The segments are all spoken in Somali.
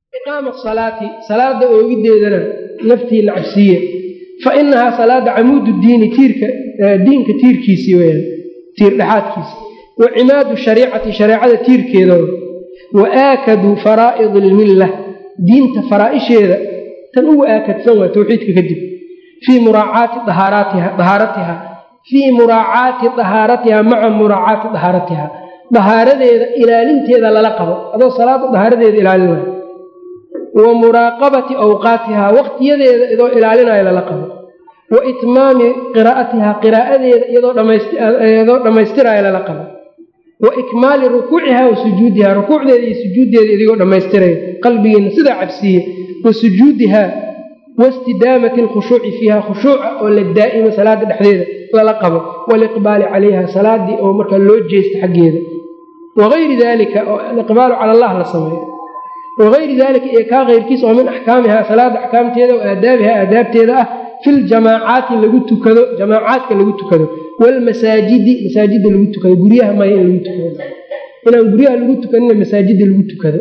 iqaama asalaati salaada oogideedana naftiina cabsiiya fa inahaa salaada camuudu diini tiirka diinka tiirkiisii weyaan tiir dhexaadkiisi wa cimaadu shariicati shareecada tiirkeeda wa aakadu faraa'idi ilmilla diinta faraa'isheeda tan ugu aakadsan waa towxiidka kadib fii muraacaati dahaaratiha fii muraacaati dahaaratiha maca muraacaati dahaaratiha dahaaradeeda ilaalinteeda lala qabo adoo salaada dahaaradeeda ilaalin waayo wa muraaqabati awqaatiha waqtiyadeeda idoo ilaalinayo lala qabo wa itmaami qiraa'atiha qiraa'adeeda iyadoo dhammaystirayo lala qabo wa ikmaali rukuuciha wa sujuudiha rukuucdeeda iyo sujuuddeeda idigoo dhammaystirayo qalbigeena sidaa cabsiiye wa sujuudiha wastidaamati alkhushuuci fiiha khushuuca oo la daa'imo salaada dhexdeeda lala qabo waaliqbaali calayha salaadii oo markaa loo jeesta xaggeeda wagayri dalika oo aliqbaalu cala allah la sameeyo wagayri dalika iyo kaa keyrkiisa oo min axkaamiha salaada axkaamteeda wa aadaabiha aadaabteeda ah fi ljamaacaati lagu tukado jamaacaadka lagu tukado waalmasaajidi masaajida lagu tukado guryaha maya in lagu tukado inaan guryaha lagu tukanina masaajida lagu tukado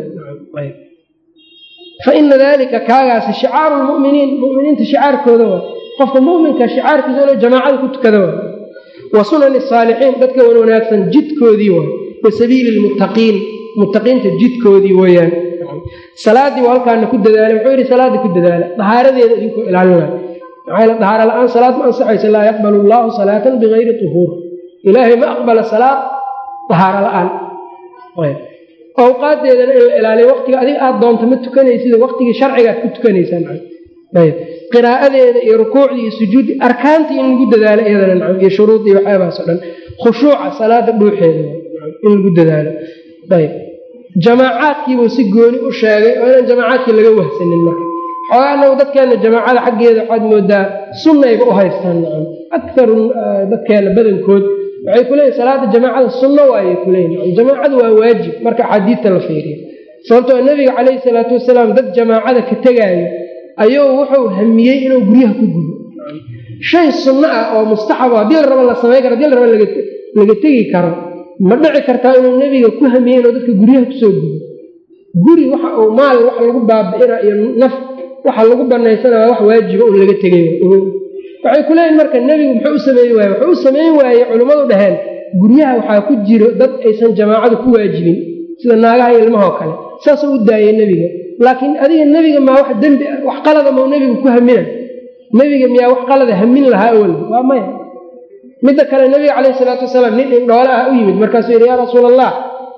fa ina dalika kaagaasi shicaaru lmuminiin muminiinta shicaarkooda waa qofka muminka shicaarkiisa olo jamaacada ku tukada waa wa sunani saalixiin dadka wan wanaagsan jidkoodii waay wa sabiili lmuttaqiin muttaqiinta jidkoodii weyaan salaadii waa halkaana ku dadaala wuxuu yidhi salaada ku dadaala dahaaradeeda idinkoo ilaalinaayo maxaa dahaaro la-aan salaad ma ansaxaysa laa yaqbalu allaahu salaatan bigayri tuhuur ilaahay ma aqbala salaad dahaaro la-aan awqaadeedana in la ilaaliyo waqtiga adiga aada doonto ma tukanaysid waqtigii sharcigaad ku tukanaysaan qiraa'adeeda iyo rukuucdii iyo sujuudi arkaantii in lagu dadaalo iyadana nacam iyo shuruudii waxyaabahaas o dhan khushuuca salaada dhuuxeeda in lagu dadaalo ayb jamaacaadkiibuu si gooni u sheegay oo inaan jamaacaadkii laga wahsanin marka xoogaa anagu dadkeena jamaacada xaggeeda waxaad moodaa sunnayba u haystaan nacam akaru dadkeena badankood waxay ku leeyihin salaada jamaacada sunno waayay ku leeyihin jamaacadu waa waajib marka axaadiidta la fiiriyo sababtoo nabiga calayhi salaatu wasalaam dad jamaacada ka tegaayo ayuu wuxuu hamiyey inuu guryaha ku gudo shay sunno ah oo mustaxabo haddii la rabo la samayn karo hadii la rabo laga tegi karo ma dhici kartaa inuu nebiga ku hamiyey inuu dadka guryaha kusoo gudo guri waxa uu maal wax lagu baabi'ina iyo naf waxa lagu banaysanaya wax waajiba un laga tegay waxay ku leeyihin marka nebigu muxuu u sameyn waaye wuxuu u samayn waayey culimmadu dhaheen guryaha waxaa ku jiro dad aysan jamaacadu ku waajibin sida naagaha iyo ilmahoo kale saasuu u daayey nebiga laakiin adiga nebiga maa wax dembi wax qalada mau nebigu ku hamina nebiga miyaa wax qalada hamin lahaa awalba waa maya midda kale nebiga calayhi salaatu wasalaam nin indhoole ah u yimid markaasuu yidhi yaa rasuul allah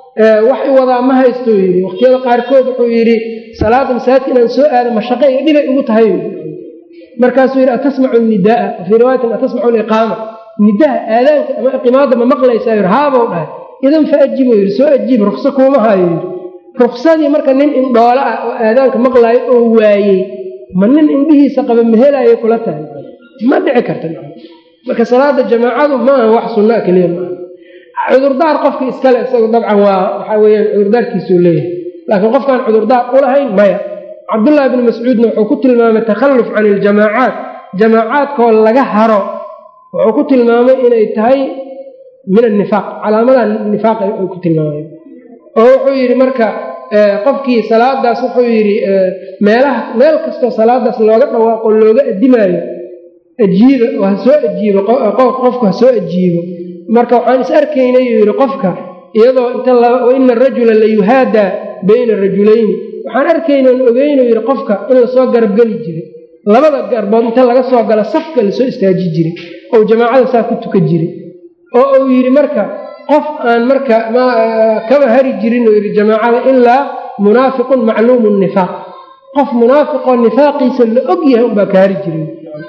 wax i wadaa ma haysto yidhi waqtiyada qaarkood wuxuu yidhi salaada masaajidka inaan soo aado mashaqe iyo dhibay ugu tahay markaasuu yidhi atasmacu nidaaa fii riwaayatin atasmacu liqaama nidaha aadaanka ama iqimaada ma maqlaysaa yidhi haabou dhahay idan fa ajibo yidhi soo ajiib rukso kuuma hayo yidhi ruksadii marka nin indhoole ah oo aadaanka maqlaayo oo waayey ma nin indhihiisa qaba mahelaayo kula tahay ma dhici karta marka salaada jamaacadu maaha wax sunnaa keliya maaha cudurdaar qofka iskale isagu dabcan waa waxaa weyaan cudurdaarkiisuu leeyahay laakiin qofkaan cudurdaar ulahayn maya cabdullaahi bni mascuudna wuxuu ku tilmaamay takhalluf can iljamaacaat jamaacaadkoo laga haro wuxuu ku tilmaamay inay tahay min annifaaq calaamadaha nifaaq uu ku tilmaamay oo wuxuu yidhi marka qofkii salaadaas wuxuu yidhi meelaha meel kastoo salaadaas looga dhawaaqo looga adimaayo ajiiba oo ha soo ajiibo qofku ha soo ajiibo marka waxaan is arkaynay uu yidhi qofka iyadoo inta waina arajula la yuhaadaa bayna rajulayni waxaan arkaynan ogeynuu yidhi qofka in lasoo garabgeli jiray labada garbood inta laga soo galo safka lasoo istaaji jiray ou jamaacada saa ku tukan jiray oo uu yidhi marka qof aan marka kaba hari jirin uu yidhi jamaacada ilaa munaafiqun macluumu nifaaq qof munaafiqoo nifaaqiisa la og yahay unbaa ka hari jiray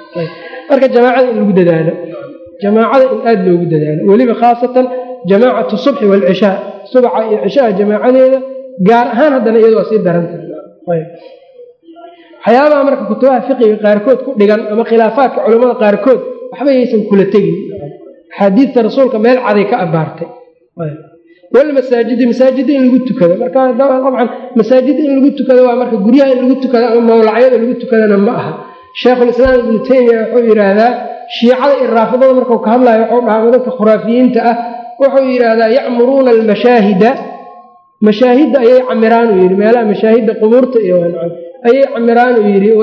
marka jamaacada in lagu dadaalo jamaacada in aada loogu dadaalo weliba khaasatan jamaacatu subxi waalcishaa subaxa iyo cishaha jamaacadeeda gaar ahaan haddana iyadu waa sii darantahay waxyaabaha marka kutubaha fiqiga qaarkood ku dhigan ama khilaafaadka culimmada qaarkood waxba yaysan kula tegin axaadiidta rasuulka meel caday ka abaartay walmasaajidi masaajida in lagu tukado marka dabcan masaajida in lagu tukado waa marka guryaha in lagu tukado ama mawlacyada lagu tukadana ma aha sheekhulislaam ibnu taymiya wuxuu yidhaahdaa shiicada iyo raafidada markuu ka hadlayo wuxuu dhahaa dadka khuraafiyiinta ah wuxuu yidhaahdaa yacmuruuna almashaahida mashaahidda ayay camiraan uu yidhi meelaha mashaahidda qubuurta iyo ayay camiraan uu yidhi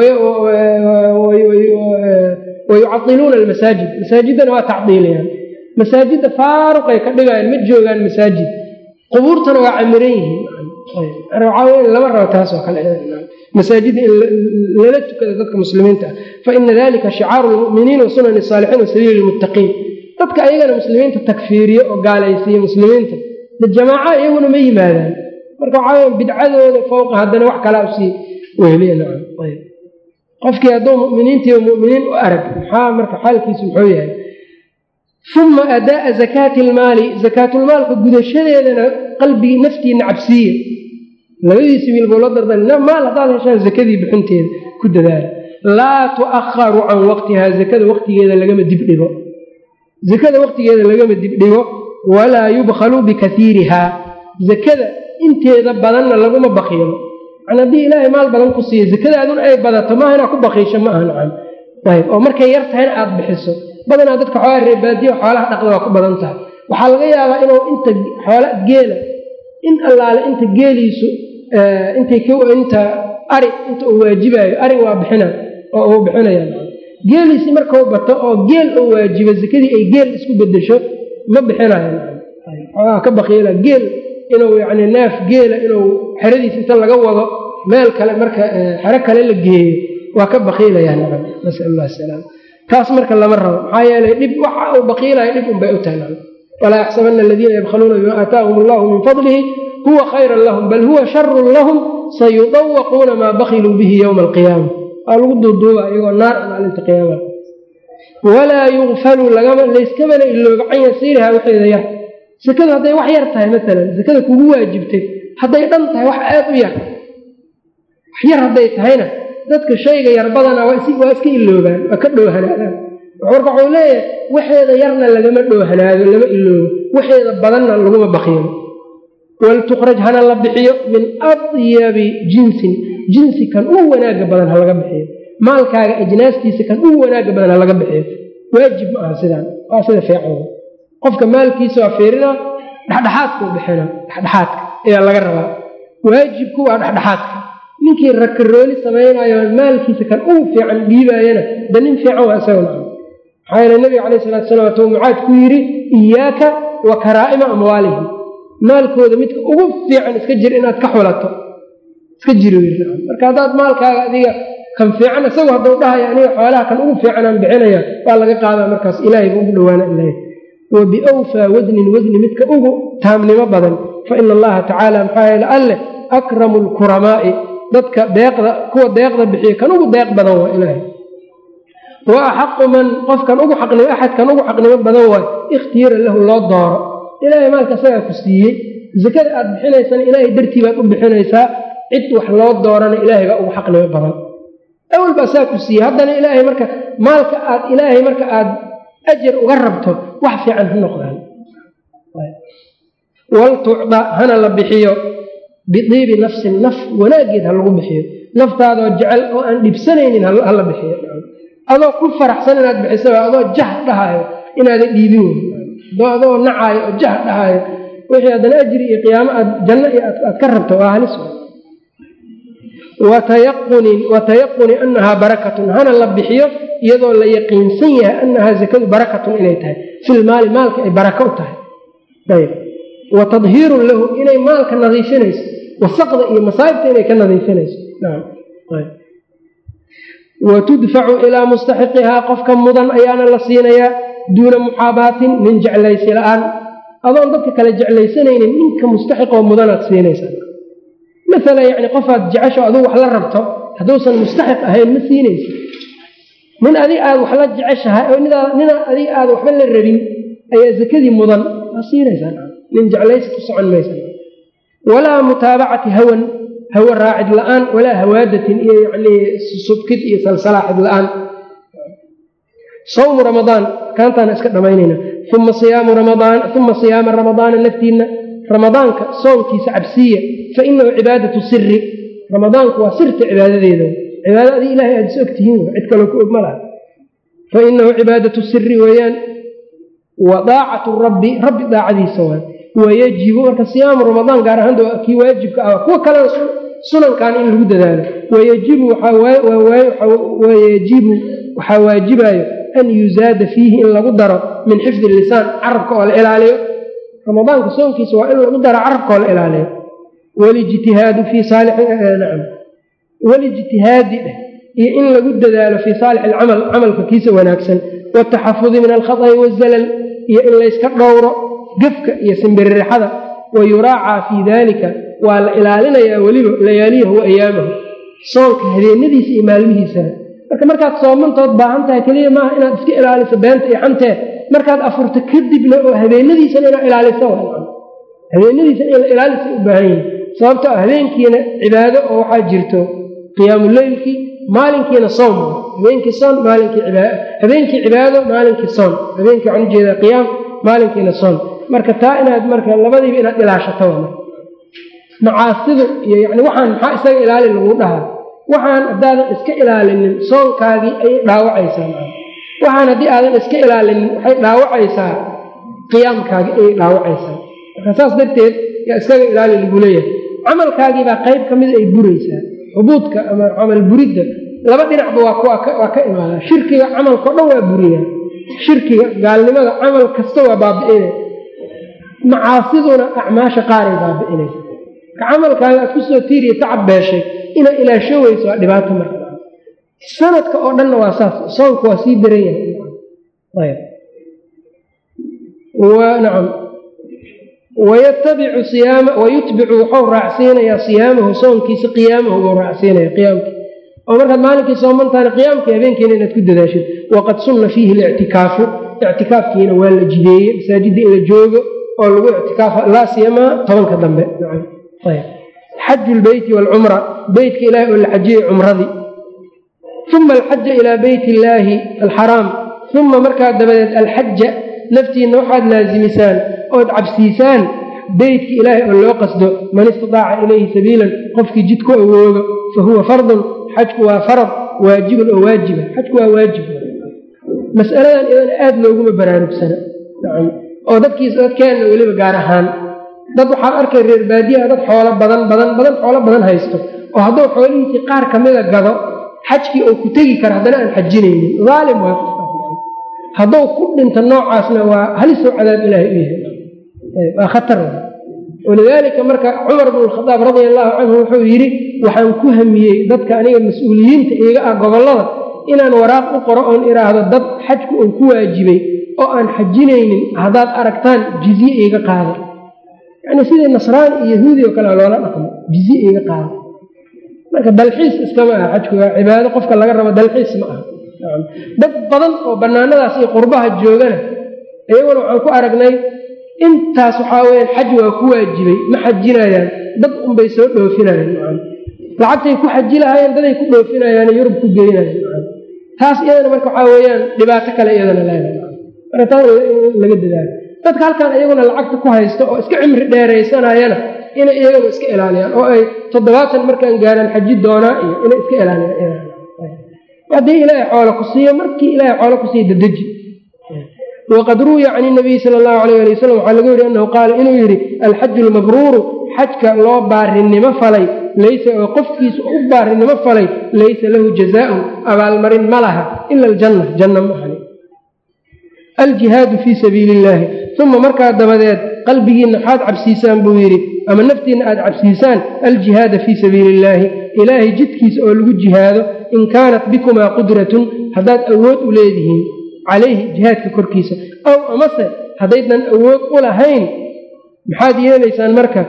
wayucadiluuna almasaajid masaajiddana waa tacdiilayaan masaajidda faaruqay ka dhigayaan ma joogaan masaajid qubuurtana waa camiran yihiin waxaa wey lama rabo taas oo kale masaajidda in lala tukada dadka muslimiinta ah fa ina dalika shicaaru lmuminiin wa sunani saalixiin wa sabiili lmuttaqiin dadka ayagana muslimiinta takfiiriye oo gaalaysiiye muslimiinta de jamaaca iyaguna ma yimaadaan marka waxaa wey bidcadooda fowqa haddana wax kalaa usii wehliya nacam ayb qofkii hadduu muminiintiiba muminiin u arag maxaa marka xaalkiisu muxuu yahay uma adaa'a zakaati ilmaali zakaatulmaalka gudashadeedana qalbigii naftiina cabsiiya labadiisi wiil buu la dardan maal haddaad heshaan zakadii bixinteeda ku dadaala laa tu'akharu can waqtihaa zakada waqtigeeda lagama dibdhigo zakada waqtigeeda lagama dibdhigo walaa yubkhalu bikaiirihaa zakada inteeda badanna laguma bakiilo man haddii ilaahay maal badan ku siiya zakadaadun ay badato maaha inaad ku bakiisho ma aha nacan ayb oo markay yar tahayna aada bixiso badanaa dadka xoolaa reebaadiya xoolaha dhaqda waa ku badan tahay waxaa laga yaabaa inuu inta xoola geela in allaale inta geeliisu inta ari inta uu waajibaayo ari waa bixina oo uu bixinaya geeliisi markau bato oo geel oo waajibo zakadii ay geel isku bedesho ma bixinayo xoogaa ka bakiila geel inuu yani neef geela inuu xeradiis inta laga wado meel kale marka xero kale la geeyo waa ka bakiilaya nasal lah salaam taas marka lama rabo maxaa yeelay dhib waxa uu bakiilayo dhib unbay u tahay walaa yaxsabana aladiina yabkhaluuna bima aataahum allahu min fadlihi huwa khayran lahum bal huwa sharun lahum sayudawaquuna maa bakiluu bihi yowma alqiyaama waa lagu duuduuba iyagoo naar maalinta qiyaama walaa yugfalu layskabana ilooga can yasiiriha waxeeda yar sakadu hadday wax yar tahay maalan sakada kugu waajibtay hadday dhan tahay wax aad u yar wax yar hadday tahayna dadka shayga yar badana waa iska iloobaan waa ka dhoohanaadaan marka waxuu leeyahay waxeeda yarna lagama dhoohanaado lama iloobo waxeeda badanna laguma bakiilo waltukraj hana la bixiyo min adyabi jinsin jinsi kan u wanaaga badan ha laga bixiyo maalkaaga ajnaastiisa kan u wanaaga badan ha laga bixiyo waajib ma aha sidaan waa sida fiican qofka maalkiisa waa fiirina dhexdhexaadkau bixina dhexdhexaadka ayaa laga rabaa waajibku waa dhexdhexaadka ninkii rakarooli samaynayo maalkiisa kan ugu fiican dhiibaayana da nin fiican waa isagana maxaa yeele nabiga calayh salatu salam atuu mucaad ku yidhi iyaaka wa karaa'ima amwaalihim maalkooda midka ugu fiican iska jir inaad ka xulato iska jiri marka haddaad maalkaaga adiga kan fiican isagu hadduu dhahayo aniga xoolaha kan ugu fiicanaan bixinaya waa laga qaadaa markaas ilaahay ba ugu dhawaana ilaahay wa biawfaa wadnin wadni midka ugu taamnimo badan fa ina allaha tacaala maxaa yeele alleh akramu lkuramaa'i dadka deeqda kuwa deeqda bixiya kan ugu deeq badan waa ilaahay wa axaqu man qofkan ugu xaqnimo axadkan ugu xaqnimo badan waay ikhtiira lahu loo dooro ilaahay maalka isagaa ku siiyey zakada aad bixinaysana ilaahay dartii baad u bixinaysaa cid wax loo doorana ilaahay baa ugu xaqnimo badan awal baa saa ku siiyey haddana ilaahay marka maalka aad ilaahay marka aad ajar uga rabto wax fiican ha noqdaan waltucda hana la bixiyo bidiibi nafsin naf wanaageed ha lagu bixiyo naftaadoo jecel oo aan dhibsanaynin hala bixiyo adoo ku faraxsan inaad bixisaba adoo jah dhahayo inaadan dhiibin wey adoo nacaayo oo jah dhahayo wixii haddana ajri iyo qiyaamo aad janno iyo aad ka rabto waa halis watayaqunin watayaquni annahaa barakatun hana la bixiyo iyadoo la yaqiinsan yahay annahaa zakadu barakatun inay tahay filmaali maalka ay barako u tahay ayb wa tadhiirun lahu inay maalka nadiifinayso wasaqda iyo masaa'ibta inay ka nadiifinayso wa tudfacu ilaa mustaxiqihaa qofka mudan ayaana la siinayaa duuna muxaabaatin min jeclaysi la-aan adoon dadka kale jeclaysanaynin ninka mustaxiqoo mudanaad siinaysaa maala yani qofaad jecesho aduu wax la rabto hadduusan mustaxiq ahayn ma siinaysa nin adig aad wax la jeceshahay oo nina adig aad waxba la rabin ayaa zakadii mudan waa siinaysaa nin jeclaysi ku socon maysa walaa mutaabacati hawan hawa raacid la-aan walaa hawaadatin iyo yani subkid iyo salsalaaxid la-aan sawmu ramadaan kaantaana iska dhamaynayna uma siyaamu ramadaan uma siyaama ramadaana naftiinna ramadaanka soonkiisa cabsiya fa inahu cibaadatu siri ramadaanku waa sirta cibaadadeeda cibaada adi ilahay aad is og tihiin cid kaloo ku og ma laha fa inahu cibaadatu siri weeyaan wa daacatu rabbi rabbi daacadiisa waa wayajibu marka siyaamu ramadaan gaar ahaan kii waajibka ah kuwa kalena sunankan in lagu dadaalo wayajibu wayajibu waxaa waajibayo an yuzaada fiihi in lagu daro min xifdi lisaan carabka oo la ilaaliyo ramadaanka soonkiisa waa in lagu daro carabka oo la ilaaliyo walijtihaadu fii saalixnacam walijtihaadi iyo in lagu dadaalo fii saalix alcamal camalka kiisa wanaagsan wataxafudi min alkhaط'i wazalal iyo in layska dhowro gefka iyo simbiririxada wa yuraacaa fii dalika waa la ilaalinayaa weliba layaaliyahu wa ayaamahu soonka habeenadiisa iyo maalmihiisana marka markaad soomantood baahan tahay keliya maaha inaad iska ilaaliso beenta iyo xantee markaad afurto kadibna oo habeenadiisana inaad ilaaliso habeenadiisana in la ilaalisa u baahan yihin sababto ah habeenkiina cibaado oo waxaa jirto qiyaamuleylkii maalinkiina soom habeenkii soon maalinkii habeenkii cibaado maalinkii soon habeenkii waxaan ujeedaa qiyaam maalinkiina soon marka taa inaad marka labadiiba inaad ilaashato macaasidu iyo yani waxaan maxaa isaga ilaali lagu dhahaa waxaan haddaadan iska ilaalinin soonkaagii ayay dhaawacaysaa waxaan haddii aadan iska ilaalinin waxay dhaawacaysaa qiyaamkaagii ayay dhaawacaysaa marka saas darteed yaa iskaga ilaali lagu leeyahay camalkaagiibaa qayb ka mida ay buraysaa xubuudka ama camal buridda laba dhinacba waa ka imaadaa shirkiga camalkao dhan waa buriyaa shirkiga gaalnimada camal kasta waa baabi'inay macaasiduna acmaasha qaaray baabi'inaysa ka camalkaaga aad kusoo tiiriya tacab beeshay inaad ilaasho weyso waa dhibaato marka sanadka oo dhanna waa saas soonku waa sii daran yahay nacam wayatabicu siyaama wayutbicu wuxuu raacsiinayaa siyaamahu soonkiisa qiyaamahu buu raacsiinaya qiyaamkii oo markaad maalinkii soomantaana qiyaamkii habeenkiina inaad ku dadaashid waqad sunna fiihi lictikaafu ictikaafkiina waa la jideeye masaajidda in la joogo oo lagu ictikaafa laa siyamaa tobanka dambe xaju lbeyti waalcumra beytka ilaahi oo la xajiyey cumradii uma alxaja ilaa beyt illaahi alxaraam uma markaa dabadeed alxaja naftiinna waxaad laasimisaan ood cabsiisaan beytka ilaahay oo loo qasdo man istidaaca ilayhi sabiilan qofkii jid ku awoogo fa huwa fardun xajku waa farad waajibun oo waajiba xajku waa waajib masaladan iyadana aada looguma baraarugsana oo dadkiis dadkeenna weliba gaar ahaan dad waxaad arkay reer baadiyaha dad xoolo badan badan badan xoolo badan haysto oo hadduu xoolihiisii qaar ka mida gado xajkii oo ku tegi kara haddana aan xajinaynin aalim waa hadduu ku dhinto noocaasna waa halisoo cadaab ilaahay u yahay waa khatar walidaalika marka cumar bnu lkhadaab radia allaahu canhu wuxuu yidhi waxaan ku hamiyey dadka aniga mas-uuliyiinta iiga ah gobollada inaan waraaq u qoro oon idhaahdo dad xajku uu ku waajibay oo aan xajinaynin haddaad aragtaan jizye iiga qaada yacni sidii nasraani iyo yahuudi oo kale loola dhaqmo jizye iiga qaada marka dalxiis iskama aha xajku waa cibaado qofka laga rabo dalxiis ma aha dad badan oo bannaanadaas iyo qurbaha joogana iyaguna waxaan ku aragnay intaas waxaa weyaan xaj waa ku waajibay ma xajinayaan dad unbay soo dhoofinayaan lacagtay ku xaji lahaayeen daday ku dhoofinayaan yurub ku geynayaan taas iyadana marka waxaa weyaan dhibaato kale iyadana leedahay marka taas laga dadaalo dadka halkan iyaguna lacagta ku haysto oo iska cimri dheeraysanayana inay iyaguna iska ilaaliyaan oo ay toddobaatan markaan gaaraan xaji doonaa iyo inay iska ilaaliyaan haddii ilaahay xoolo ku siiyo markii ilaahay xoolo ku siiyo dadeji waqad ruwiya can inabiyi sala allahu alayh ali wasalam waxaa laga weri annahu qaala inuu yidhi alxaju almabruuru xajka loo baarinimo falay laysa oo qofkiisa u baarinimo falay laysa lahu jazaaun abaalmarin ma laha ila aljanna janna ma ahani aljihaadu fii sabiili illaahi uma markaa dabadeed qalbigiinna waxaad cabsiisaan buu yidhi ama naftiinna aad cabsiisaan aljihaada fii sabiili illaahi ilaahay jidkiisa oo lagu jihaado in kaanat bikumaa qudratun haddaad awood u leedihiin calayhi jihaadka korkiisa aw amase haddaydan awood u lahayn maxaad yeelaysaan marka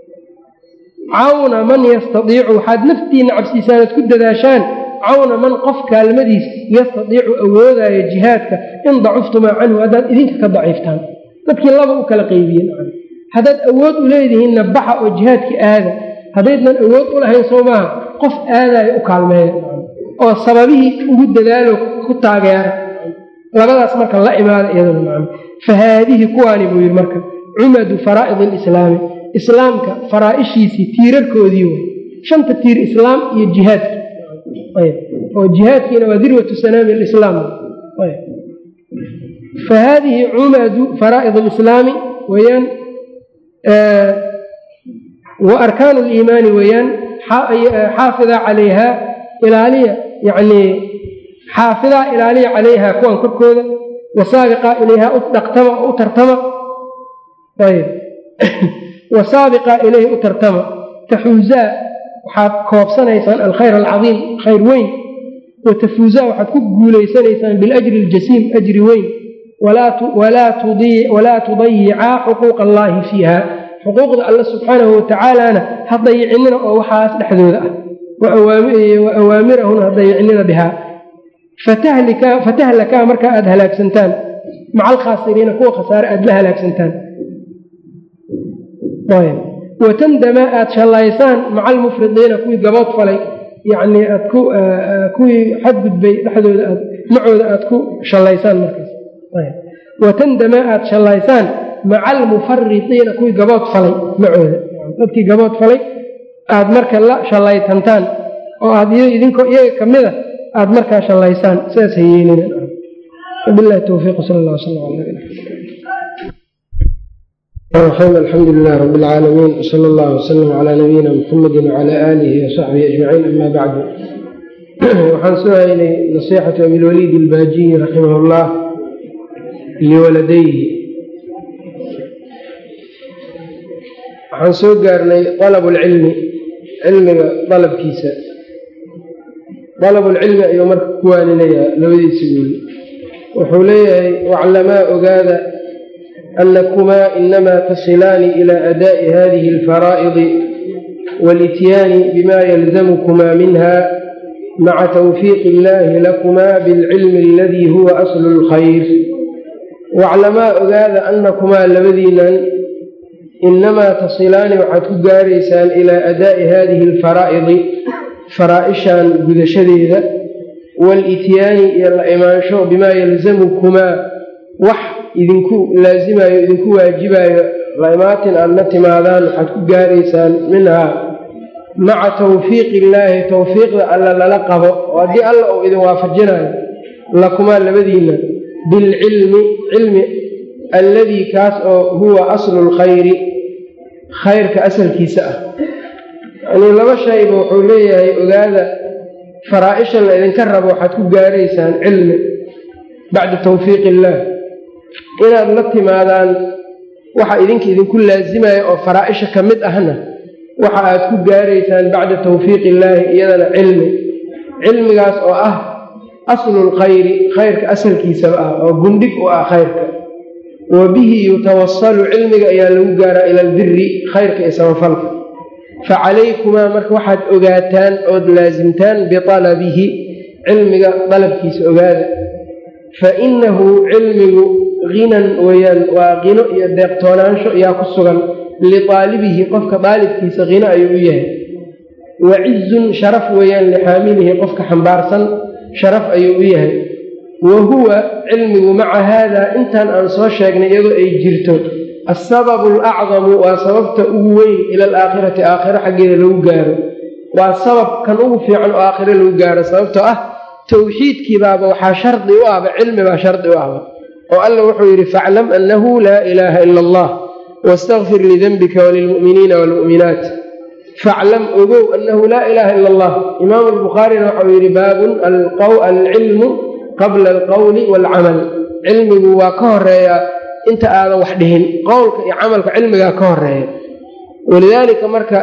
cawna man yastadiicu waxaad naftiinna cabsiisaan oad ku dadaashaan cawna man qof kaalmadiis yastadiicu awoodaayo jihaadka in dacuftumaa canhu haddaad idinka ka daciiftaan dadkii laba u kala qeybiyen haddaad awood u leedihiinna baxa oo jihaadkii aada haddaydan awood u lahayn soo maaha qof aadaayo u kaalmeeya oo sababihii ugu dadaalo ku taageera labadaas marka la imaada iyaduna macna fa haadihi kuwaani buu yidhi marka cumadu faraa'id alislaami islaamka faraa'ishiisii tiirarkoodii way shanta tiir islaam iyo jihaadki oo jihaadkiina waa dirwatu sanaami alislaam fa haadihi cumadu faraa'id alislaami weyaan wa arkaanu liimaani weeyaan xaafida calayha ilaaliya yacnii xaafidaa ilaaliya calayha kuwan korkooda wasaabiqa ilayha u dhaqtama u tartama ayb wasaabiqa ilayhi u tartama taxuuzaa waxaad koobsanaysaan alkhayr alcadiim khayr weyn watafuuzaa waxaad ku guulaysanaysaan biljri aljasiim ajri weyn walaa tudayicaa xuquuqa allaahi fiiha xuquuqda alle subxaanahu watacaalana ha dayicinina oo waxaas dhexdooda ah wa awaamirahuna ha dayicinina bihaa fatahlakaa markaa aada halaagsantaan maca alkhaasiriina kuwa khasaare aada la halaagsantaan watandama aada shallaysaan maca almufridiina kuwii gabood falay yacnii aad ku kuwii xadgudbay dhexdooda aad macooda aada ku shallaysaan markaas watandama aada shallaysaan maca almufaridiina kuwii gabood falay macooda dadkii gabood falay aada marka la shallaytantaan oo aad idinkoo iyaga ka mida aada markaa shallaysaan sidaas ha yeelina wabilahi towfiiq sal allah sal ala alxamdu lilah rab اlcaalamiin wsala allah wslm cla nabiyina muxamedi wcala aalihi wasaxbihi ajmaciin ama bacdu waxaan soo haynay nasixatu abilwaliid albaajiyi raximah اllah liwaladayhi waxaan soo gaarnay alab lcilmi cilmiga dalabkiisa dalabulcilmi ayuu marka ku waaninayaa labadiisa wiil wuxuu leeyahay waclamaa ogaada annakumaa inamaa tasilaani ilaa adaa'i hadihi alfaraa'idi walityaani bima yalzamukumaa minha maca tawfiiqi illaahi lakumaa bilcilmi aladii huwa aslu lkhayr waclamaa ogaada annakumaa labadiinan inamaa tasilaani waxaad ku gaaraysaan ilaa adaa'i hadihi alfaraa'idi faraa-ishan gudashadeeda walityaani iyo la imaansho bimaa yalzamukumaa wax idinku laasimayo idinku waajibayo la imaatin aada la timaadaan waxaad ku gaaraysaan minhaa maca tawfiiqi illaahi tawfiiqda alla lala qabo oo haddii alla uu idin waafajinayo lakumaa labadiina bilcilmi cilmi alladii kaas oo huwa aslu lkhayri khayrka asalkiisa ah yanii laba shayba wuxuu leeyahay ogaada faraa-isha la idinka rabo waxaad ku gaaraysaan cilmi bacda tawfiiqi illaah inaad la timaadaan waxa idinka idinku laasimayo oo faraa-isha ka mid ahna waxa aad ku gaaraysaan bacda tawfiiqi illaahi iyadana cilmi cilmigaas oo ah aslulkhayri khayrka asalkiisaba ah oo gundhig u ah khayrka wa bihi yutawasalu cilmiga ayaa lagu gaaraa ila albiri khayrka iyo samafalka facalaykumaa marka waxaad ogaataan ood laasimtaan bialabihi cilmiga dalabkiisa ogaada fa inahu cilmigu hinan weyaan waa qino iyo deeqtoonaansho ayaa ku sugan liaalibihi qofka daalibkiisa hino ayuu u yahay wa cizun sharaf weeyaan lixaamilihi qofka xambaarsan sharaf ayuu u yahay wa huwa cilmigu maca haada intaan aan soo sheegnay iyadoo ay jirto asababu alacdamu waa sababta ugu weyn ila alaakhirati aakhiro xaggeeda lagu gaaro waa sabab kan ugu fiican oo aakhiro lagu gaaro sababtoo ah towxiidkii baaba waxaa shardi u ahba cilmi baa shardi u ahba oo alla wuxuu yidhi faclam annahu laa ilaaha ila allah wastakfir lidenbika walilmu'miniina waalmu'minaat faclam ogow annahu laa ilaaha ila allah imaamu albukhaarina waxau yidhi baabun alcilmu qabla alqowli waalcamal cilmigu waa ka horeeyaa inta aadan wax dhihin qowlka iyo camalka cilmigaa ka horeeya walidaalika marka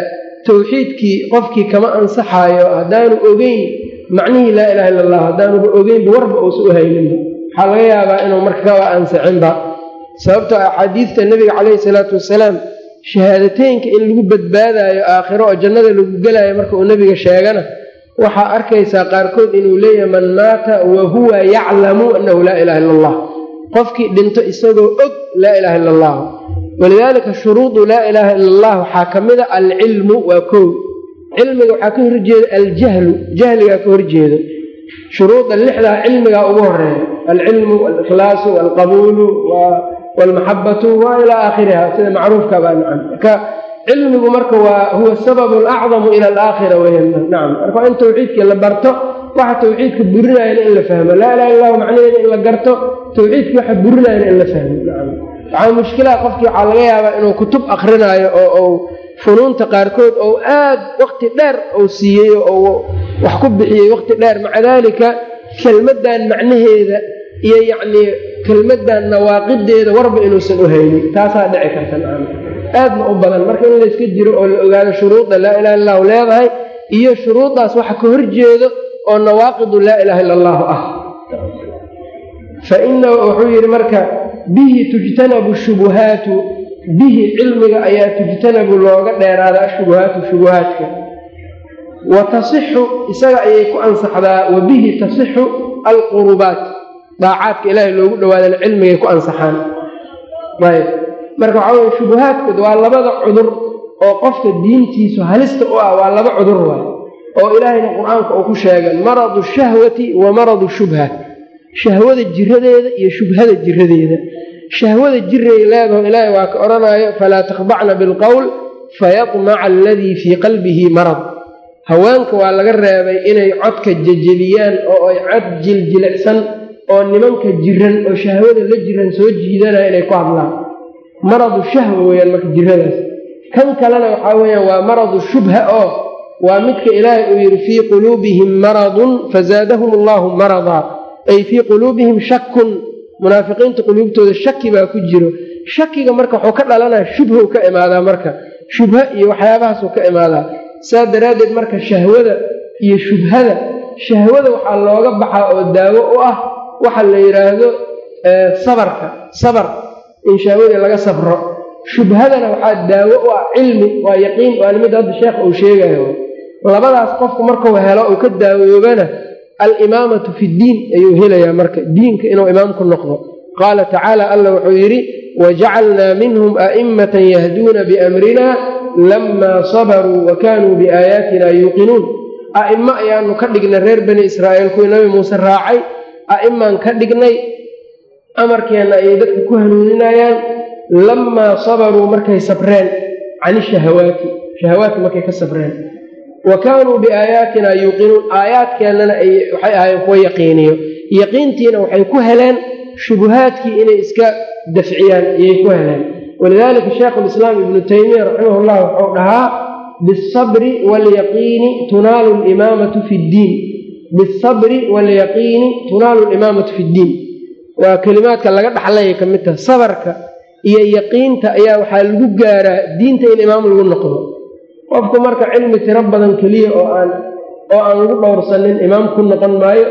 towxiidkii qofkii kama ansaxaayo haddaanu ogeyn macnihii laa ilaha illa allah haddaanuba ogeynba warba uusa u hayninba waxaa laga yaabaa inuu marka kaba ansaxinba sababtoo axaadiidta nebiga caleyhi salaatu wasalaam shahaadateynka in lagu badbaadaayo aakhiro oo jannada lagu gelaayo marka uu nebiga sheegana waxaa arkaysaa qaarkood inuu leeyahay man maata wa huwa yaclamu annahu laa ilaha illa allah qofkii dhinto isagoo og laa ilaha illa allah walidaalika shuruudu laa ilaaha ila allah waxaa ka mid a alcilmu waa kow cilmiga waxaa ka horjeeda aljahlu jahligaa ka horjeedo shuruuda lixdaa cilmigaa ugu horeeya alcilmu alikhlaasu alqabuulu walmaxabatu wa ilaa aakhiriha sida macruufka baa nacam marka cilmigu marka waa huwa sababu alacdamu ila alaakhira weyan nacam marka waa in tawxiidkii la barto waxa tawxiidka burinayana in la fahmo laa ilaha illahu macnaheeda in la garto tawxiidka waxa burinayana in la fahmo nacam waxaa mushkilaha qofkii waxaa laga yaabaa inuu kutub akrinaayo oo uu funuunta qaarkood ou aad waqti dheer uu siiyey oo wax ku bixiyey waqti dheer maca daalika kelmaddan macnaheeda iyo yacnii kelmaddan nawaaqideeda warba inuusan u haynin taasaa dhici karta nacam aadna u badan marka in layska jiro oo la ogaado shuruudda laa ilaha illa allahu leedahay iyo shuruuddaas waxa ka horjeedo oo nawaaqidu laa ilaha illa allahu ah fa inahu wuxuu yidhi marka bihi tujtanabu shubuhaatu bihi cilmiga ayaa tujtanabu looga dheeraada ashubuhaatu shubuhaadka wa tasixu isaga ayay ku ansaxdaa wa bihi tasixu alqurubaat daacaadka ilaahay loogu dhawaadana cilmigay ku ansaxaan ayb marka waxaa weye shubuhaadkood waa labada cudur oo qofka diintiisu halista u ah waa laba cudur waay oo ilaahayna qur-aanka uu ku sheegay maradu shahwati wa maradu shubha shahwada jiradeeda iyo shubhada jiradeeda shahwada jiray leedaho ilaahay waa ka odhanaayo falaa takhdacna bilqowl fayadmaca aladii fii qalbihi marad haweenka waa laga reebay inay codka jejebiyaan oo ay cod jiljilicsan oo nimanka jiran oo shahwada la jiran soo jiidanaya inay ku hadlaan maradu shahwa weyaan marka jiradaas kan kalena waxaa weyaan waa maradu shubha oo waa midka ilaahay uu yidhi fii quluubihim maradun fazaadahum allahu maradaa ay fii quluubihim shakun munaafiqiinta quluubtooda shaki baa ku jiro shakiga marka wuxuu ka dhalanaya shubhou ka imaadaa marka shubha iyo waxyaabahaasuu ka imaadaa saa daraaddeed marka shahwada iyo shubhada shahwada waxaa looga baxaa oo daawo u ah waxa la yidhaahdo sabarka sabar in shahwadii laga safro shubhadana waxaa daawo u ah cilmi waa yaqiin waana mid hadda sheekha uu sheegayo labadaas qofku markuu helo uu ka daawoobana alimaamatu fi ddiin ayuu helayaa marka diinka inuu imaamku noqdo qaala tacaala alla wuxuu yidhi wajacalnaa minhum a'immatan yahduuna biamrina lamaa sabaruu wa kaanuu biaayaatina yuuqinuun a'immo ayaanu ka dhignay reer bani israa'iil kuwii nabi muuse raacay a'immaan ka dhignay amarkeenna ayay dadka ku hanuuninayaan lamaa sabaruu markay sabreen can ishahawaati shahawaadka markay ka sabreen wa kaanuu biaayaatina yuuqinuun aayaadkeennana waxay ahaayeen kuwa yaqiiniyo yaqiintiina waxay ku heleen shubuhaadkii inay iska dafciyaan ayay ku heleen walidaalika sheekhulislaam ibnu taymiya raximah llah wuxuu dhahaa biasabri waalyaqiini tunaalu limaamatu fi ddiin biasabri waalyaqiini tunaalu limaamatu fi ddiin waa kelimaadka laga dhaxlaya ka mid taha sabarka iyo yaqiinta ayaa waxaa lagu gaaraa diinta in imaam lagu noqdo qofku marka cilmi tiro badan keliya oo aan oo aan lagu dhowrsanin imaam ku noqon maayo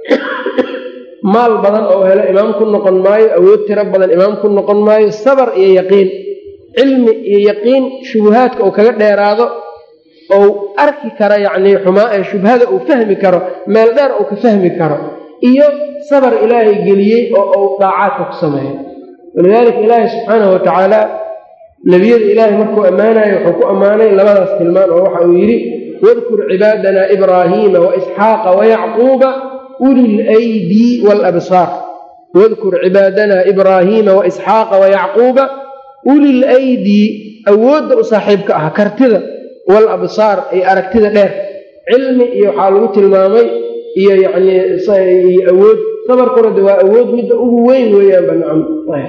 maal badan oo helo imaam ku noqon maayo awood tiro badan imaam ku noqon maayo sabar iyo yaqiin cilmi iyo yaqiin shubuhaadka uu kaga dheeraado ou arki karo yacnii xumaa ee shubhada uu fahmi karo meel dheer uu ka fahmi karo iyo sabar ilaahay geliyey oo uu daacaadka ku sameeyo walidaalika ilaahay subxaanahu watacaala nebiyada ilaahay markuu ammaanayo wuxuu ku ammaanay labadaas tilmaan oo waxa uu yidhi wadkur cibaadana ibraahiima waisxaaqa wayacquuba uli lydi waalabsaar wadkur cibaadana ibraahiima waisxaaqa wayacquuba uli lydi awoodda u saaxiibka ah kartida waalabsaar iyo aragtida dheer cilmi iyo waxaa lagu tilmaamay iyo yanii awood sabarkuna de waa awood midda ugu weyn weeyaan banacam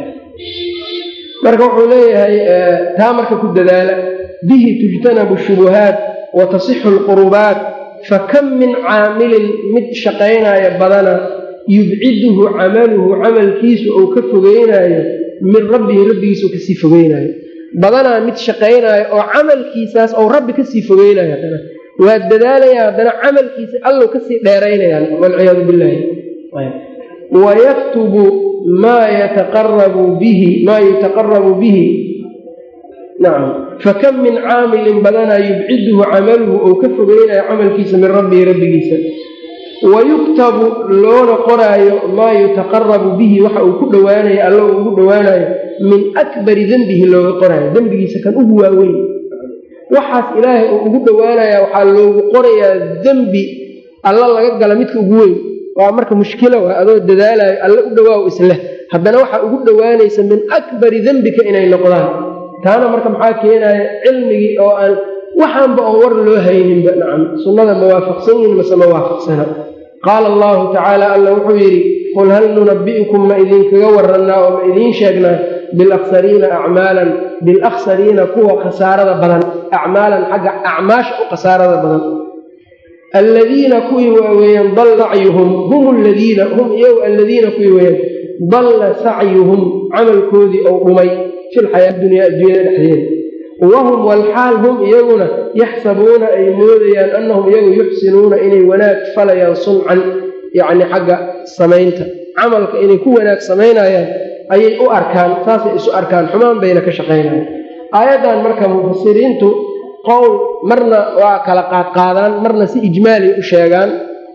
marka wuxuu leeyahay taa marka ku dadaala bihi tujtanabu shubuhaat wa tasixu alqurubaat fakam min caamilin mid shaqaynaya badana yubciduhu camaluhu camalkiisu uu ka fogeynaayo min rabbihi rabbigiisa uu kasii fogeynaayo badanaa mid shaqaynaayo oo camalkiisaas ou rabbi kasii fogeynayo haddana waa dadaalaya haddana camalkiisa allow kasii dheeraynayaan walciyaadu billahi wayaktubu maa yataqarabu bihi maa yutaqarabu bihi nacam fakam min caamilin badanaa yubciduhu camaluhu ou ka fogeynayo camalkiisa min rabbihi rabbigiisa wayuktabu loona qoraayo maa yutaqarabu bihi waxa uu ku dhowaanayo alla uu ugu dhowaanayo min akbari dembihi looga qoraayo dembigiisa kan ugu waaweyn waxaas ilaahay uu ugu dhowaanaya waxaa loogu qorayaa dembi alla laga gala midka ugu weyn waa marka mushkila waa adoo dadaalayo alle u dhowaaw isleh haddana waxaa ugu dhowaanaysa min akbari dembika inay noqdaan taana marka maxaa keenaya cilmigii oo aan waxaanba oon war loo hayninba nacam sunnada ma waafaqsan yihin mase ma waafaqsana qaala allahu tacaala alla wuxuu yidhi qul hal nunabbi'ukum ma idinkaga warannaa oo ma idiin sheegnaa bilaksariina acmaalan bilaksariina kuwa khasaarada badan acmaalan xagga acmaasha u khasaarada badan alladiina kuwii waaweeyaan dalla sacyuhum hum ladiina hum iyagu alladiina kuwii weeyaan dalla sacyuhum camalkoodii ou dhumay filxayaa dunyaa adduunyada dhexdeeda wahum walxaal hum iyaguna yaxsabuuna ay moodayaan annahum iyagu yuxsinuuna inay wanaag falayaan suncan yacni xagga samaynta camalka inay ku wanaag samaynayaan ayay u arkaan saasay isu arkaan xumaan bayna ka shaqaynayaan aayaddan marka mufasiriintu qowl marna waa kala qaadqaadaan marna si ijmaalay u sheegaan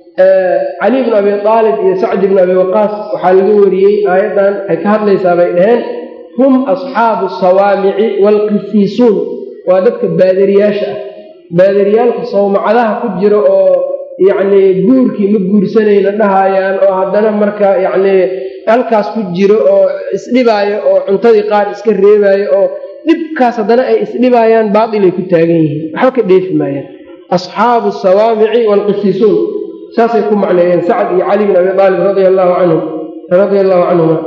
cali bnu abi aalib iyo sacdi bnu abi waqaas waxaa laga wariyey aayaddan waxay ka hadlaysaa bay dhaheen hum asxaabu sawaamici waalqisiisuun waa dadka baadariyaasha ah baadariyaalka sawmacadaha ku jira oo yacnii guurkii ma guursanayna dhahayaan oo haddana marka yacnii halkaas ku jiro oo isdhibaayo oo cuntadii qaar iska reebaayo oo dhibkaas haddana ay isdhibaayaan baatilay ku taagan yihiin waxba ka dheefi maayaan asxaabu sawaamici waalqisiisuun saasay ku macneeyeen sacad iyo cali bin abi aalib radia allaahu canhum radia allahu canhuma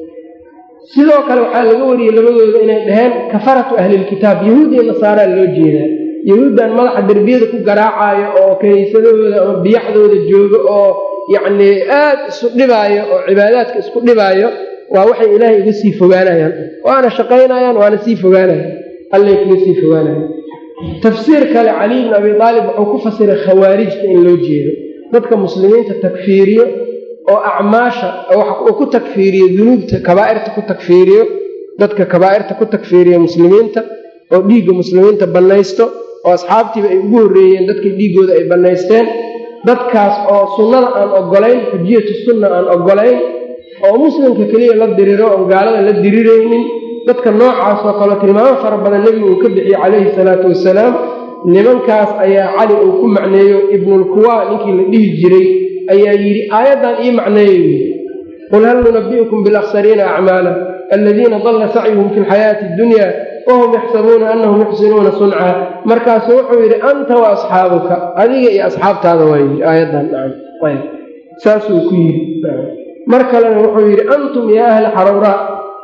sidoo kale waxaa laga wariyey labadooda inay dhaheen kafaratu ahlilkitaab yahuud iyo nasaaraa loo jeedaa yahuuddan madaxa derbiyada ku garaacaayo oo kaniisadahooda ama biyaxdooda joogo oo yacnii aad isu dhibaayo oo cibaadaadka isku dhibaayo waa waxay ilaahay iga sii fogaanayaan waana shaqaynayaan waana sii fogaanayaan allay kaga sii fogaanayaan tafsiir kale cali bn abi aalib wuxuu ku fasiray khawaarijta in loo jeedo dadka muslimiinta takfiiriyo oo acmaasha uu ku takfiiriyo dunuubta kabaa'irta ku takfiiriyo dadka kabaa'irta ku takfiiriya muslimiinta oo dhiigga muslimiinta bannaysto oo asxaabtiiba ay ugu horreeyeen dadkii dhiiggooda ay bannaysteen dadkaas oo sunnada aan ogolayn xujiyatu sunna aan ogolayn oo muslimka keliya la diriro oon gaalada la diriraynin dadka noocaas oo kale tilmaamo fara badan nebigu uu ka bixiyey calayhi salaatu wasalaam nimankaas ayaa cali uu ku macneeyo ibnulkuwa ninkii la dhihi jiray ayaa yidhi aayaddan ii macneeyo yidhi qul hal nunabi'ukum bilaksariina acmaala aladiina dalla sacyuhum fi lxayaati addunya wahum yaxsabuuna annahum yuxsinuuna sunca markaasuu wuxuu yidhi anta wa asxaabuka adiga iyo asxaabtaada waa yidhi aayaddan nacam saasuu ku yidhi mar kalena wuxuu yidhi antum yaa ahla xaruuraa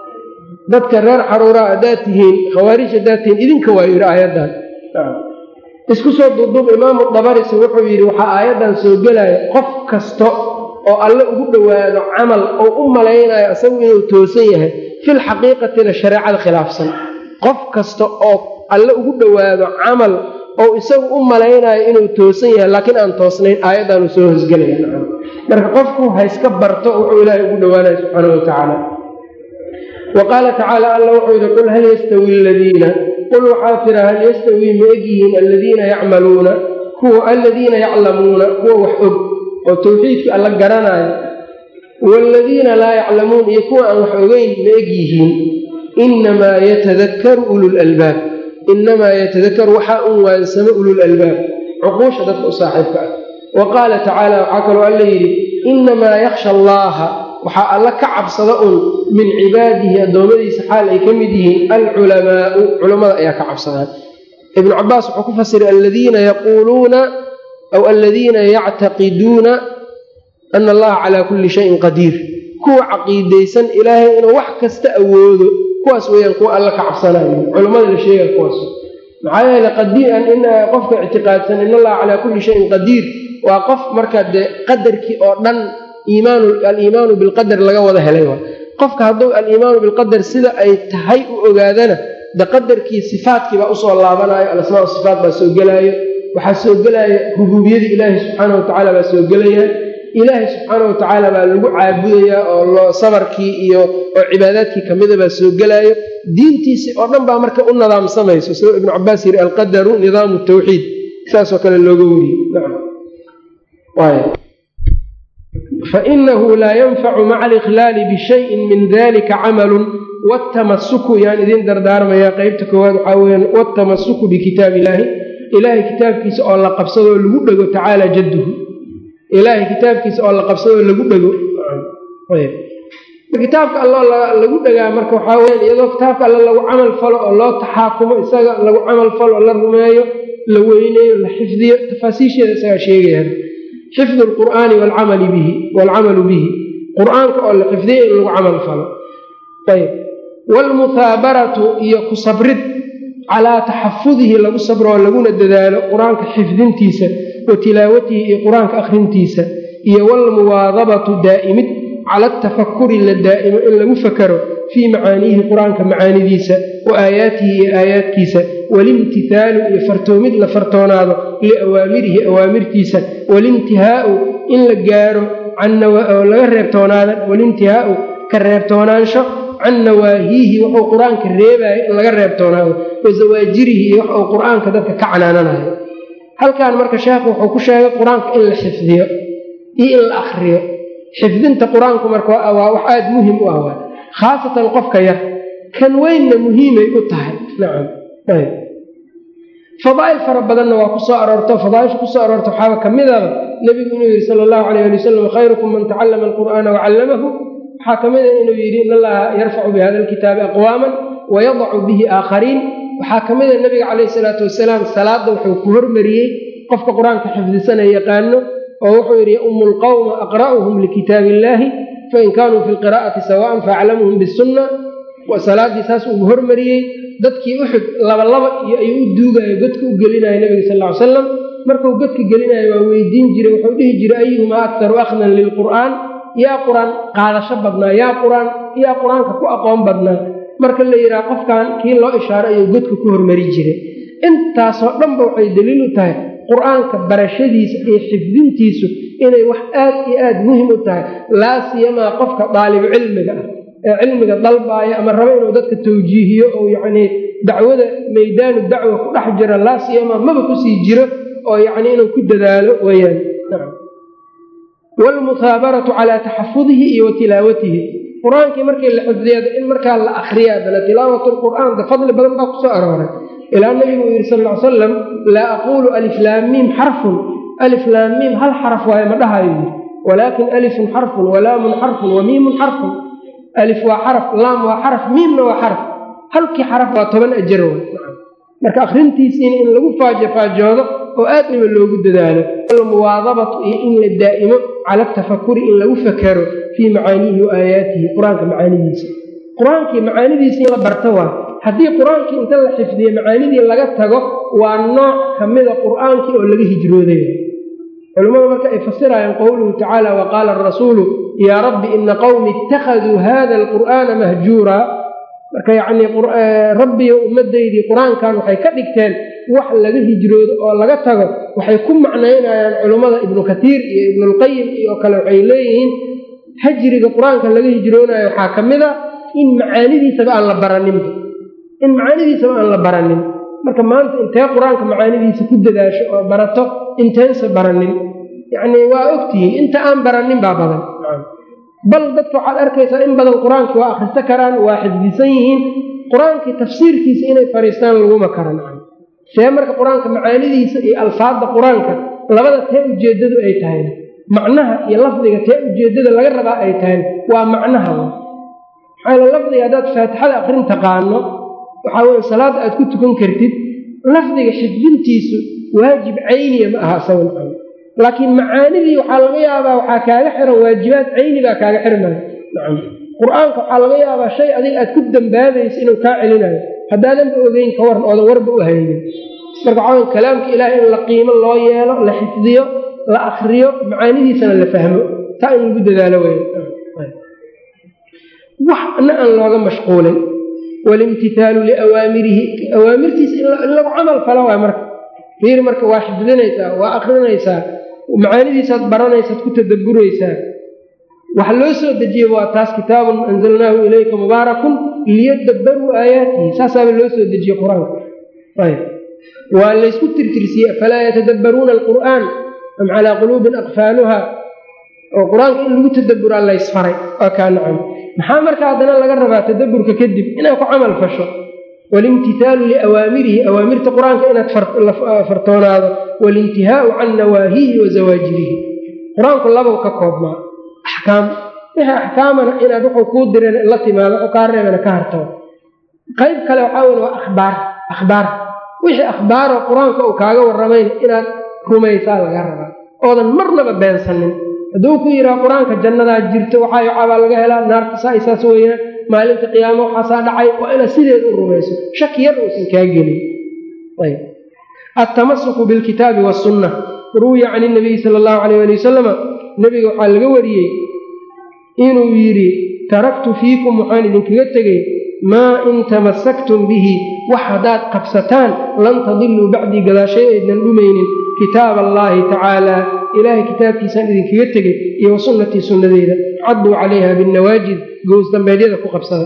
dadka reer xaruuraa haddaad tihiin khawaarij haddaad tihiin idinka waa yidhi aayaddan isku soo duuduub imaamu dabarisi wuxuu yidhi waxaa aayaddan soo gelaya qof kasta oo alle ugu dhowaado camal oo u malaynayo isagu inuu toosan yahay fil xaqiiqatina shareecada khilaafsan qof kasta oo alle ugu dhowaado camal oo isagu u malaynayo inuu toosan yahay laakiin aan toosnayn aayaddaanu soo hosgelaya marka qofku hayska barto wuxuu ilaahay ugu dhowaanaya subxaana wa tacaala wa qaala tacaala alla wuxuu yidhi qul hal yastawi aladiina qul waxaa tira hal yastawii ma egyihiin aladiina yacmaluuna kuwa aladiina yaclamuuna kuwa wax og oo tawxiidkii alla garanaayo waaladiina laa yaclamuun iyo kuwa aan wax ogeyn ma egyihiin inamaa yatadakaru ululalbaab inamaa yatadakaru waxaa un waansamo ululalbaab cuquusha dadka u saaxiibka ah wa qaala tacaala waxaa kaloo alla yidhi inamaa yakhsha allaaha waxaa alla ka cabsada un min cibaadihi addoommadiisa xaal ay ka mid yihiin alculamaau culammada ayaa ka cabsadaan ibnu cabaas wuxuu ku fasiray aladiina yaquuluuna aw aladiina yactaqiduuna ana allaha calaa kulli shayin qadiir kuwa caqiidaysan ilaahay inuu wax kasta awoodo kuwaas weeyaan kuwa alla ka cabsanayo culammada la sheega kuwaas maxaa yeele qadiiran in qofka ictiqaadsan in allaha calaa kulli shayin qadiir waa qof marka dee qadarkii oo dhan aliimaanu bilqadar laga wada helay waa qofka hadduu aliimaanu bilqadar sida ay tahay u ogaadana de qadarkii sifaadkiibaa usoo laabanayo alasmaa sifaat baa soo gelaayo waxaa soo gelaya rubuubiyadii ilaahi subxaana wa tacaala baa soo gelaya ilaahay subxaana wa tacaala baa lagu caabudayaa oo loo sabarkii iyo oo cibaadaadkii kamida baa soo gelaayo diintiisii oo dhan baa marka u nidaamsamayso sidoo ibnu cabaas yidhi alqadaru nidaamu tawxiid saasoo kale looga wariyey fainahu laa yanfacu maca alikhlaali bishayin min dalika camalun watamasuku yaan idin dardaarmayaa qeybta koowaad waxaa weyaan watamasuku bikitaab illaahi ilaahay kitaabkiisa oo la qabsadoo lagu dhego tacaala jadduhu ilaahay kitaabkiisa oo la qabsadoo lagu dhego kitaabka alloo lagu dhegaa marka waxaa weyaan iyadoo kitaabka alle lagu camal falo oo loo taxaakumo isaga lagu camal falo oo la rumeeyo la weyneeyo la xifdiyo tafaasiisheeda isagaa sheegaya xifdu lqur'aani waalcamali bihi waalcamalu bihi qur-aanka oo la xifdiyo in lagu camal falo ayb waalmuthaabaratu iyo ku sabrid calaa taxafudihi lagu sabro oo laguna dadaalo qur-aanka xifdintiisa wa tilaawatihi iyo qur-aanka akhrintiisa iyo waalmuwaadabatu daa'imid cala atafakuri la daa'imo in lagu fakaro fii macaaniihi qur-aanka macaanidiisa wa aayaatihi iyo aayaadkiisa walimtihaalu iyo fartoomid la fartoonaado liawaamirihi awaamirtiisa walintihaau in la gaaro oo laga reebtoonaada walintihaau ka reebtoonaansho can nawaahiihi wuxuu qur-aanka reebaayo in laga reebtoonaado wa zawaajirihi iyo wax uu qur-aanka dadka ka canaananayo halkan marka sheekhu wuxuu ku sheegay qur-aanka in la xifdiyo iyo in la akriyo xifdinta qur-aanku marka waa wax aada muhim u ah khaasatan qofka yar kan weynna muhiimay u tahay nacam fadaa'il fara badanna waa ku soo aroorto fadaaisha kusoo aroorta waxaaba ka midaba nebigu inuu yidhi sala allahu alayh ali wasalam khayrukum man tacallama alqur'aana wacallamahu waxaa ka mida inuu yidhi in allaha yarfacu bihada alkitaabi aqwaaman wayadacu bihi aakhariin waxaa ka mida nebiga calayhi salaatu wasalaam salaadda wuxuu ku hormariyey qofka qur-aanka xifdisana yaqaano oo wuxuu yidhi yaumu lqawma aqra'uhum likitaabi illaahi fain kaanuu fi lqiraa'ati sawaan faaclamuhum bisunna salaadii saas uu hormariyey dadkii uxud labalaba iyo ayuu u duugayo godka u gelinaya nebiga sal ly salam markuu godka gelinayo waa weydiin jiray wuxuu dhihi jiray ayuhumaa aktaru akhdan lilqur'aan yaa qur-aan qaadasho badnaa yaa qur-aan yaa qur-aanka ku aqoon badnaa marka la yidhaha qofkan kii loo ishaaro ayuu godka ku hormari jiray intaasoo dhanba waxay daliil u tahay qur-aanka barashadiisa iyo xifdintiisu inay wax aad iyo aad muhim u tahay laa siyamaa qofka daalibu cilmiga ah ee cilmiga dalbaaya ama rabo inuu dadka tawjiihiyo oo yacnii dacwada maydaanu dacwa ku dhex jira laa siyamaa maba kusii jiro oo yacnii inuu ku dadaalo weyaan waalmuthaabaratu calaa taxafudihi iyo wa tilaawatihi qur-aankii markii la xifdiyada in markaa la akriya adana tilaawat lqur'aan de fadli badan baa kusoo arooray ilaa nabigu uu yidhi sal ly salam laa aquulu aliflaamiim xarfun aliflaamiim hal xaraf waaye ma dhahayo yidhi walaakin alifun xarfun walaamun xarfun wa miimun xarfun alif waa xaraf laam waa xaraf miimna waa xaraf halkii xaraf waa toban ajar w marka akhrintiisiina in lagu faajofaajoodo oo aad dhiba loogu dadaalo almuwaadabatu iyo in la daa'imo cala atafakuri in lagu fakaro fii macaaniihi wa aayaatihi qur-aanka macaanidiisa qur-aankii macaanidiisa in la barto waa haddii qur-aankii inta la xifdiye macaanidii laga tago waa nooc ka mida qur-aankii oo laga hijrooday culimmadu marka ay fasirayaan qowluhu tacaala wa qaala arasuulu yaa rabbi ina qowmi ittakhaduu hada alqur'aana mahjuuraa marka yacnii rabbiyo ummaddaydii qur-aankan waxay ka dhigteen wax laga hijroodo oo laga tago waxay ku macnaynayaan culummada ibnu katiir iyo ibnulqayim iyo kale waxay leeyihiin hajriga qur-aanka laga hijroonayo waxaa ka mid a in macaanidiisaba aan la baraninba in macaanidiisaba aan la baranin marka maanta intee qur-aanka macaanidiisa ku dadaasho oo barato inteensa baranin yacnii waa ogtihiin inta aan baranin baa badan bal dadka waxaad arkaysaa in badan qur-aankii waa akhristo karaan waa xifdisan yihiin qur-aankii tafsiirkiisa inay fariistaan laguma karan see marka qur-aanka macaanidiisa iyo alfaadda qur-aanka labada tee ujeeddadu ay tahay macnaha iyo lafdiga tee ujeeddada laga rabaa ay tahay waa macnaha maxaa lafdiga haddaad faatixada akrin taqaano waxaa weye salaadda aad ku tukan kartid lafdiga xifdintiisu waajib cayniya ma aha isaga laakiin macaanidii waxaa laga yaabaa waxaa kaaga xiran waajibaad cayni baa kaaga xirmaya nacam qur-aanka waxaa laga yaabaa shay adiga aad ku dambaabaysa inuu kaa celinayo haddaadanba ogeyn ka waran oodan warba u haynin marka waxaa kalaamka ilaahay in la qiimo loo yeelo la xifdiyo la akriyo macaanidiisana la fahmo taa in lagu dadaalo wey waxna aan looga mashquulin walimtihaalu liawaamirihi awaamirtiisa in lagu camal falo waay marka fiir marka waa xifdinaysaa waa akrinaysaa macaanidiisaad baranaysaad ku tadabburaysaa waxa loo soo dejiye waa taas kitaabun anzalnaahu ilayka mubaarakun liyadabbaruu aayaatihi saasaaba loo soo dejiye qur-aanka waa laysku tirtirsiye afalaa yatadabbaruuna alqur'aan am calaa quluubin aqfaaluha oo qur-aanka in lagu tadabburaa laysfaray waa kaa nacam maxaa marka haddana laga rabaa tadabburka kadib inaad ku camal fasho walimtihaalu liawaamirihi awaamirta qur-aanka inaad fartoonaado walintihaau can nawaahihi wa zawaajirihi qur-aanku labow ka koobmaa axkaam wixii axkaamana inaad wuxuu kuu direen la timaado wuxuu kaa reebana ka hartoo qayb kale waxaa weye waa akhbaar akhbaar wixii akhbaaroo qur-aanka uu kaaga warramayna inaad rumaysaa laga rabaa oodan marnaba beensanin hadduu ku yidhaha qur-aanka jannadaa jirto waxaa waxaabaa laga helaa naarta saa isaas weeyaan maalinta qiyaamo waxaasaa dhacay waa inaad sideed u rumayso shaki yar uusan kaa gelin altamasuku bilkitaabi wasunna ruwiya can inabiyi sala allahu alayh ali wasalama nebiga waxaa laga wariyey inuu yidhi taraktu fiikum waxaan idinkaga tegey maa in tamasaktum bihi wax haddaad qabsataan lan tadiluu bacdii gadaashay aydnan dhumaynin kitaab allaahi tacaalaa ilaahay kitaabkiisaan idinkaga tegey iyo wa sunnatii sunnadeeda cadduu calayha binnawaajid gows dambeedyada ku qabsada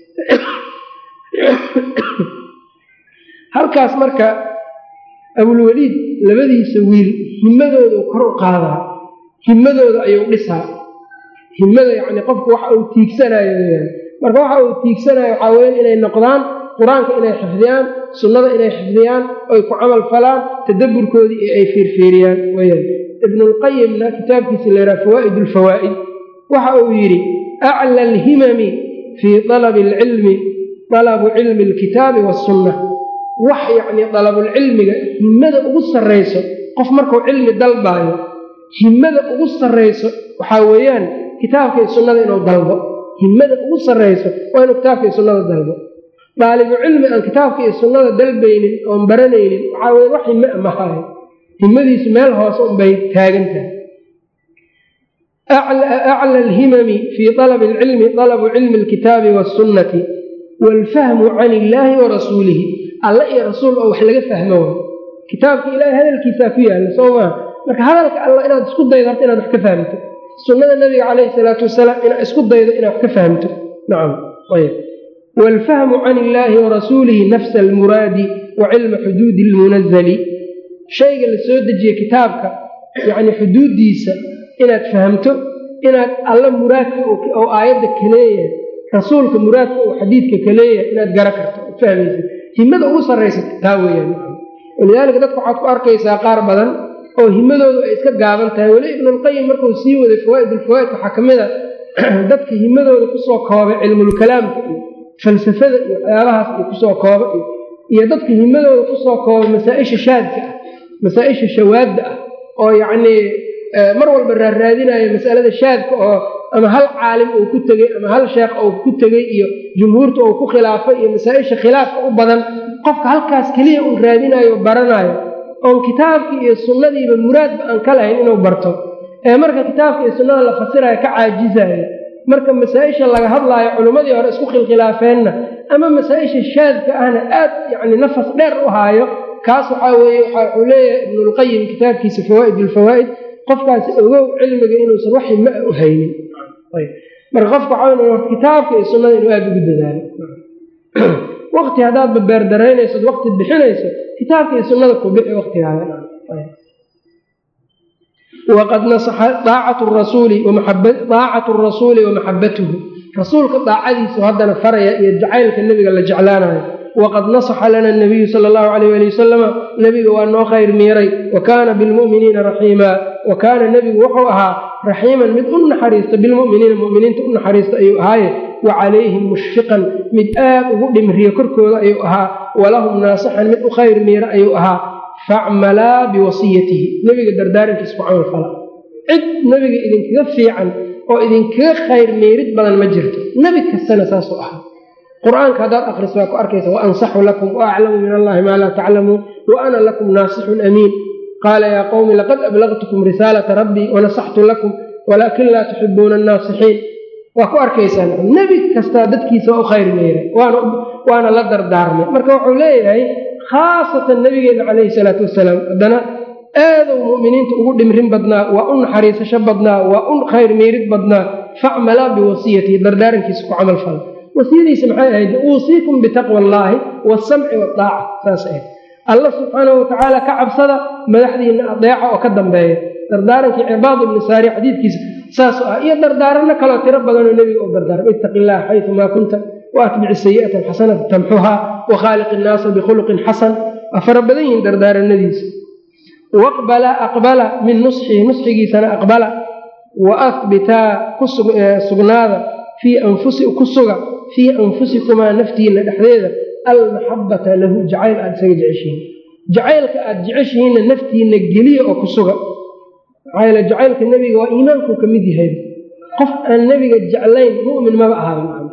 halkaas marka abulweliid labadiisa wiil himadooda kor u qaadaa himadooda ayuu dhisaa himada yacni qofku waxa uu tiigsanayo weyaan marka waxa uu tiigsanayo waxaa weyan inay noqdaan qur-aanka inay xifdiyaan sunnada inay xifdiyaan oy ku camal falaan tadabburkoodii iyo ay fiirfiiriyaan weyaan ibnulqayimna kitaabkiisa layihaha fawaa'id alfawaa'id waxa uu yidhi acla alhimami fii dalabi alcilmi dalabu cilmi alkitaabi waasunna wax yacnii dalabulcilmiga himada ugu sarrayso qof markuu cilmi dalbaayo himada ugu sarrayso waxaa weeyaan kitaabka iyo sunnada inuu dalbo himada ugu sarrayso waa inuu kitaabka iyo sunnada dalbo daalibu cilmi aan kitaabka iyo sunnada dalbaynin oon baranaynin waxaa weye wax hime a mahaayo himadiisu meel hoose unbay taagan tahay acla alhimami fii dalabi alcilmi dalabu cilmi alkitaabi waasunnati waalfahmu can illaahi wa rasuulihi alla iyo rasuul oo wax laga fahmo way kitaabka ilaahay hadalkiisaa ku yaalla soo maa marka hadalka alla inaad isku daydo horta inaad wax ka fahmto sunnada nabiga calayhi salaatu wasalaam inaad isku daydo inaad wax ka fahmto nacam ayb waalfahmu can illaahi wa rasuulihi nafsa almuraadi wa cilma xuduudi almunazali shayga la soo dejiye kitaabka yacni xuduuddiisa inaad fahamto inaad alla muraadka oo aayadda ka leeyahay rasuulka muraadka uu xadiidka ka leeyahay inaad gara karto ad fahmaysa himada ugu sarraysa taa weeyaan walidaalika dadka waxaad ku arkaysaa qaar badan oo himadoodu ay iska gaaban tahay weli ibnulqayim markuu sii waday fawaa'id ulfawaa'id waxaa ka mid a dadka himadooda kusoo koobay cilmulkalaamka iyo falsafada iyo waxyaabahaas iyo kusoo kooba iyo dadka himadooda kusoo koobay masaa-isha shaadka ah masaa-isha shawaadda ah oo yacnii mar walba raarraadinayo masalada shaadka oo ama hal caalim uu ku tegey ama hal sheekh uu ku tegey iyo jumhuurta uu ku khilaafay iyo masaa-isha khilaafka u badan qofka halkaas keliya uu raadinayo o baranayo oon kitaabkii iyo sunnadiiba muraadba aan ka lahayn inuu barto ee marka kitaabka iyo sunnada la fasirayo ka caajizayo marka masaa-isha laga hadlaayo culimmadii hore isku khilkhilaafeenna ama masaa-isha shaadka ahna aad yacni nafas dheer u haayo kaas waxaa weeye waxuu leeyahay ibnulqayim kitaabkiisa fawaa'id ulfawaa'id qofkaasi ogow cilmiga inuusan wax hima a u haynin marka qofka waxaa kitaabka iyo sunnada inuu aada ugu dadaalo waqti haddaadba beerdaraynayso waqti bixinayso kitaabka iyo sunnada ku bixi waqtigaada waqad nasaxa daacatu rasuuli daacatu rasuuli wa maxabatuhu rasuulka daacadiisu haddana faraya iyo jacaylka nebiga la jeclaanayo waqad nasaxa lana nabiyu sala allahu alayh ali wasalama nebiga waa noo khayr miiray wa kaana bilmu'miniina raxiimaa wa kaana nebigu wuxuu ahaa raxiiman mid u naxariista bilmu'miniina mu'miniinta u naxariista ayuu ahaaye wa calayhim mushfiqan mid aad ugu dhimriya korkooda ayuu ahaa walahum naasixan mid u khayr miira ayuu ahaa facmalaa biwasiyatihi nebiga dardaarankiisa ku camal fala cid nebiga idinkaga fiican oo idinkaga khayr miirid badan ma jirto nebi kastana saasuu ahaa qur-aanka haddaad akhriso waa ku arkaysa wa ansaxu lakum wa aclamu min allahi maa laa taclamuun wa ana lakum naasixun amiin qaala yaa qowmi laqad ablagtukum risaalata rabbii wanasaxtu lakum walaakin laa tuxibuuna annaasixiin waa ku arkaysaan nebi kastaa dadkiisa waa u khayr meeray waana la dardaarmay marka wuxuu leeyahay khaasatan nabigeena calayhi salaatu wasalaam haddana aaduu mu'miniinta ugu dhimrin badnaa waa u naxariisasho badnaa waa u khayr meerid badnaa facmalaa biwasiyatihi dardaarankiisa ku camal fala wasiyadiisa maxay ahayd uusiikum bitaqwa allaahi waasamci waaaca saas ahayd alla subxaanahu watacaala ka cabsada madaxdiina adeeca oo ka dambeeya dardaarankii cibaad ibni saari xadiidkiisa saas ah iyo dardaaranno kaloo tiro badanoo nebiga u dardaarmay ittaqi illaha xaytu maa kunta waatbici sayi'ata alxasanata tamxuhaa wakhaaliq innaasa bikhuluqin xasan waa fara badan yihiin dardaaranadiisa waqbala aqbala min nusxihi nusxigiisana aqbala wa ahbitaa sugnaada fii anfusi ku suga fii anfusikumaa naftiina dhexdeeda almaxabata lahu jacayl aada isaga jeceshihiin jacaylka aada jeceshihiinna naftiina geliya oo ku suga maxaa yeele jacaylka nebiga waa iimaankuu ka mid yahay qof aan nebiga jeclayn mu'min maba ahaaba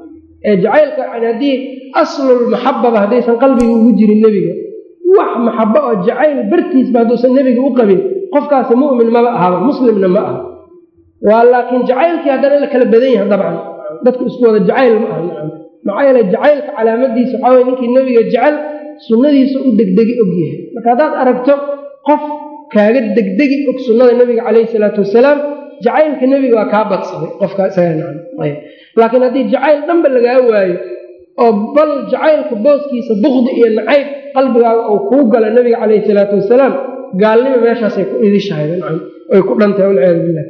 ee jacaylka yani haddii aslulmaxababa haddaysan qalbiga ugu jirin nebiga wax maxabo oo jacayl bartiisba hadduusan nebiga u qabin qofkaasi mu'min maba ahaba muslimna ma aha waa laakiin jacaylkii haddana la kala badan yahay dabcan dadku isku wada jacayl ma aha nacam maxaa yeele jacaylka calaamadiisa waxaa weye ninkii nebiga jecel sunnadiisa u degdegi og yahay marka haddaad aragto qof kaaga degdegi og sunnada nebiga calayhi salaatu wasalaam jacaylka nebiga waa kaa badsaday qofka isaga nacam ayb laakiin haddii jacayl dhanba lagaa waayo oo bal jacaylka booskiisa bukdi iyo nacayb qalbigaaga uu kuu galo nebiga calayhi salaatu wasalaam gaalnima meeshaasay ku idishahay nacam ay ku dhantahay walciyaadu billah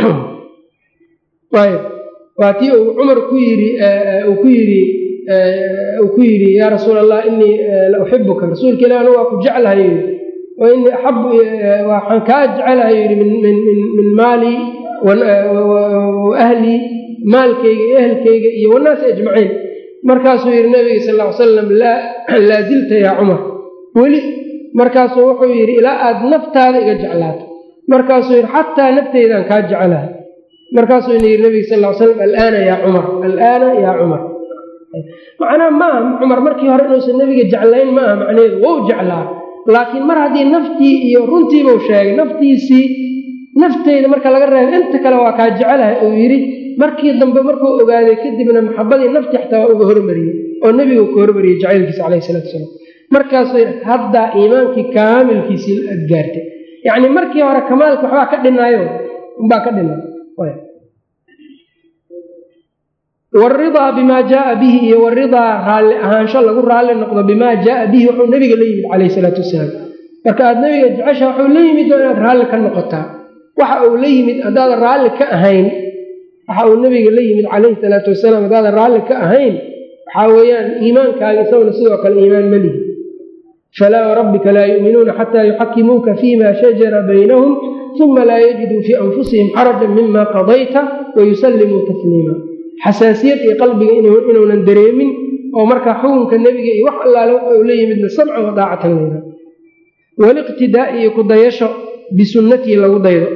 ayb waa tii uu cumar ku yidhi uu ku yidhi uu ku yidhi yaa rasuul allah inii la uxibuka rasuulka ilah anu waa ku jeclahay yidhi wa inii axabu waxaan kaa jecelahay yidhi min maali wa ahlii maalkayga iyo ehelkayga iyo wannaasi ajmaciin markaasuu yidhi nabiga sal ll ly salam laa zilta yaa cumar weli markaasuu wuxuu yidhi ilaa aad naftaada iga jeclaato markaasuu yidhi xataa nafteydaan kaa jecelahay markaasuu ina yidhi nabiga sal ly slam alaana yaa cumar alaana yaa cumar macnaha ma aha cumar markii hore inuusan nebiga jeclayn ma aha macnaheedu wou jeclaa laakiin mar haddii naftii iyo runtiibuu sheegay naftiisii nafteyda marka laga reebo inta kale waa kaa jecelahay uu yidhi markii dambe markuu ogaaday kadibna maxabadii naftii xataa waa uga hormariyey oo nebigu ka hormariyey jacaylkiisa calayhi salatu salaam markaasuu yidhi haddaa iimaankii kaamilkiisii aad gaartay yacni markii hore kamaalka waxbaa ka dhinaayo umbaa ka dhinay waridaa bimaa jaaa bihi iyo waridaa raalli ahaansho lagu raalli noqdo bimaa jaaa bihi wuxuu nebiga la yimid calayhi salaatu wasalaam marka aad nebiga jecesha waxuu la yimid oo inaad raalli ka noqotaa waxa uu la yimid haddaadan raalli ka ahayn waxa uu nebiga la yimid calayhi salaatu wasalaam haddaadan raalli ka ahayn waxaa weeyaan iimaankaaga isaguna sidoo kale iimaan ma lihi falaa warabbika laa yu'minuuna xataa yuxakimuuka fiima shajara baynahum uma laa yajiduu fii anfusihim xarajan mima qadayta wayusallimuu tasliima xasaasiyad iyo qalbiga inuunan dareemin oo markaa xukunka nebiga iyo wax allaale u la yimidna samcan wa daacatan layra waliqtidaa iyo kudayasho bisunnatii lagu daydo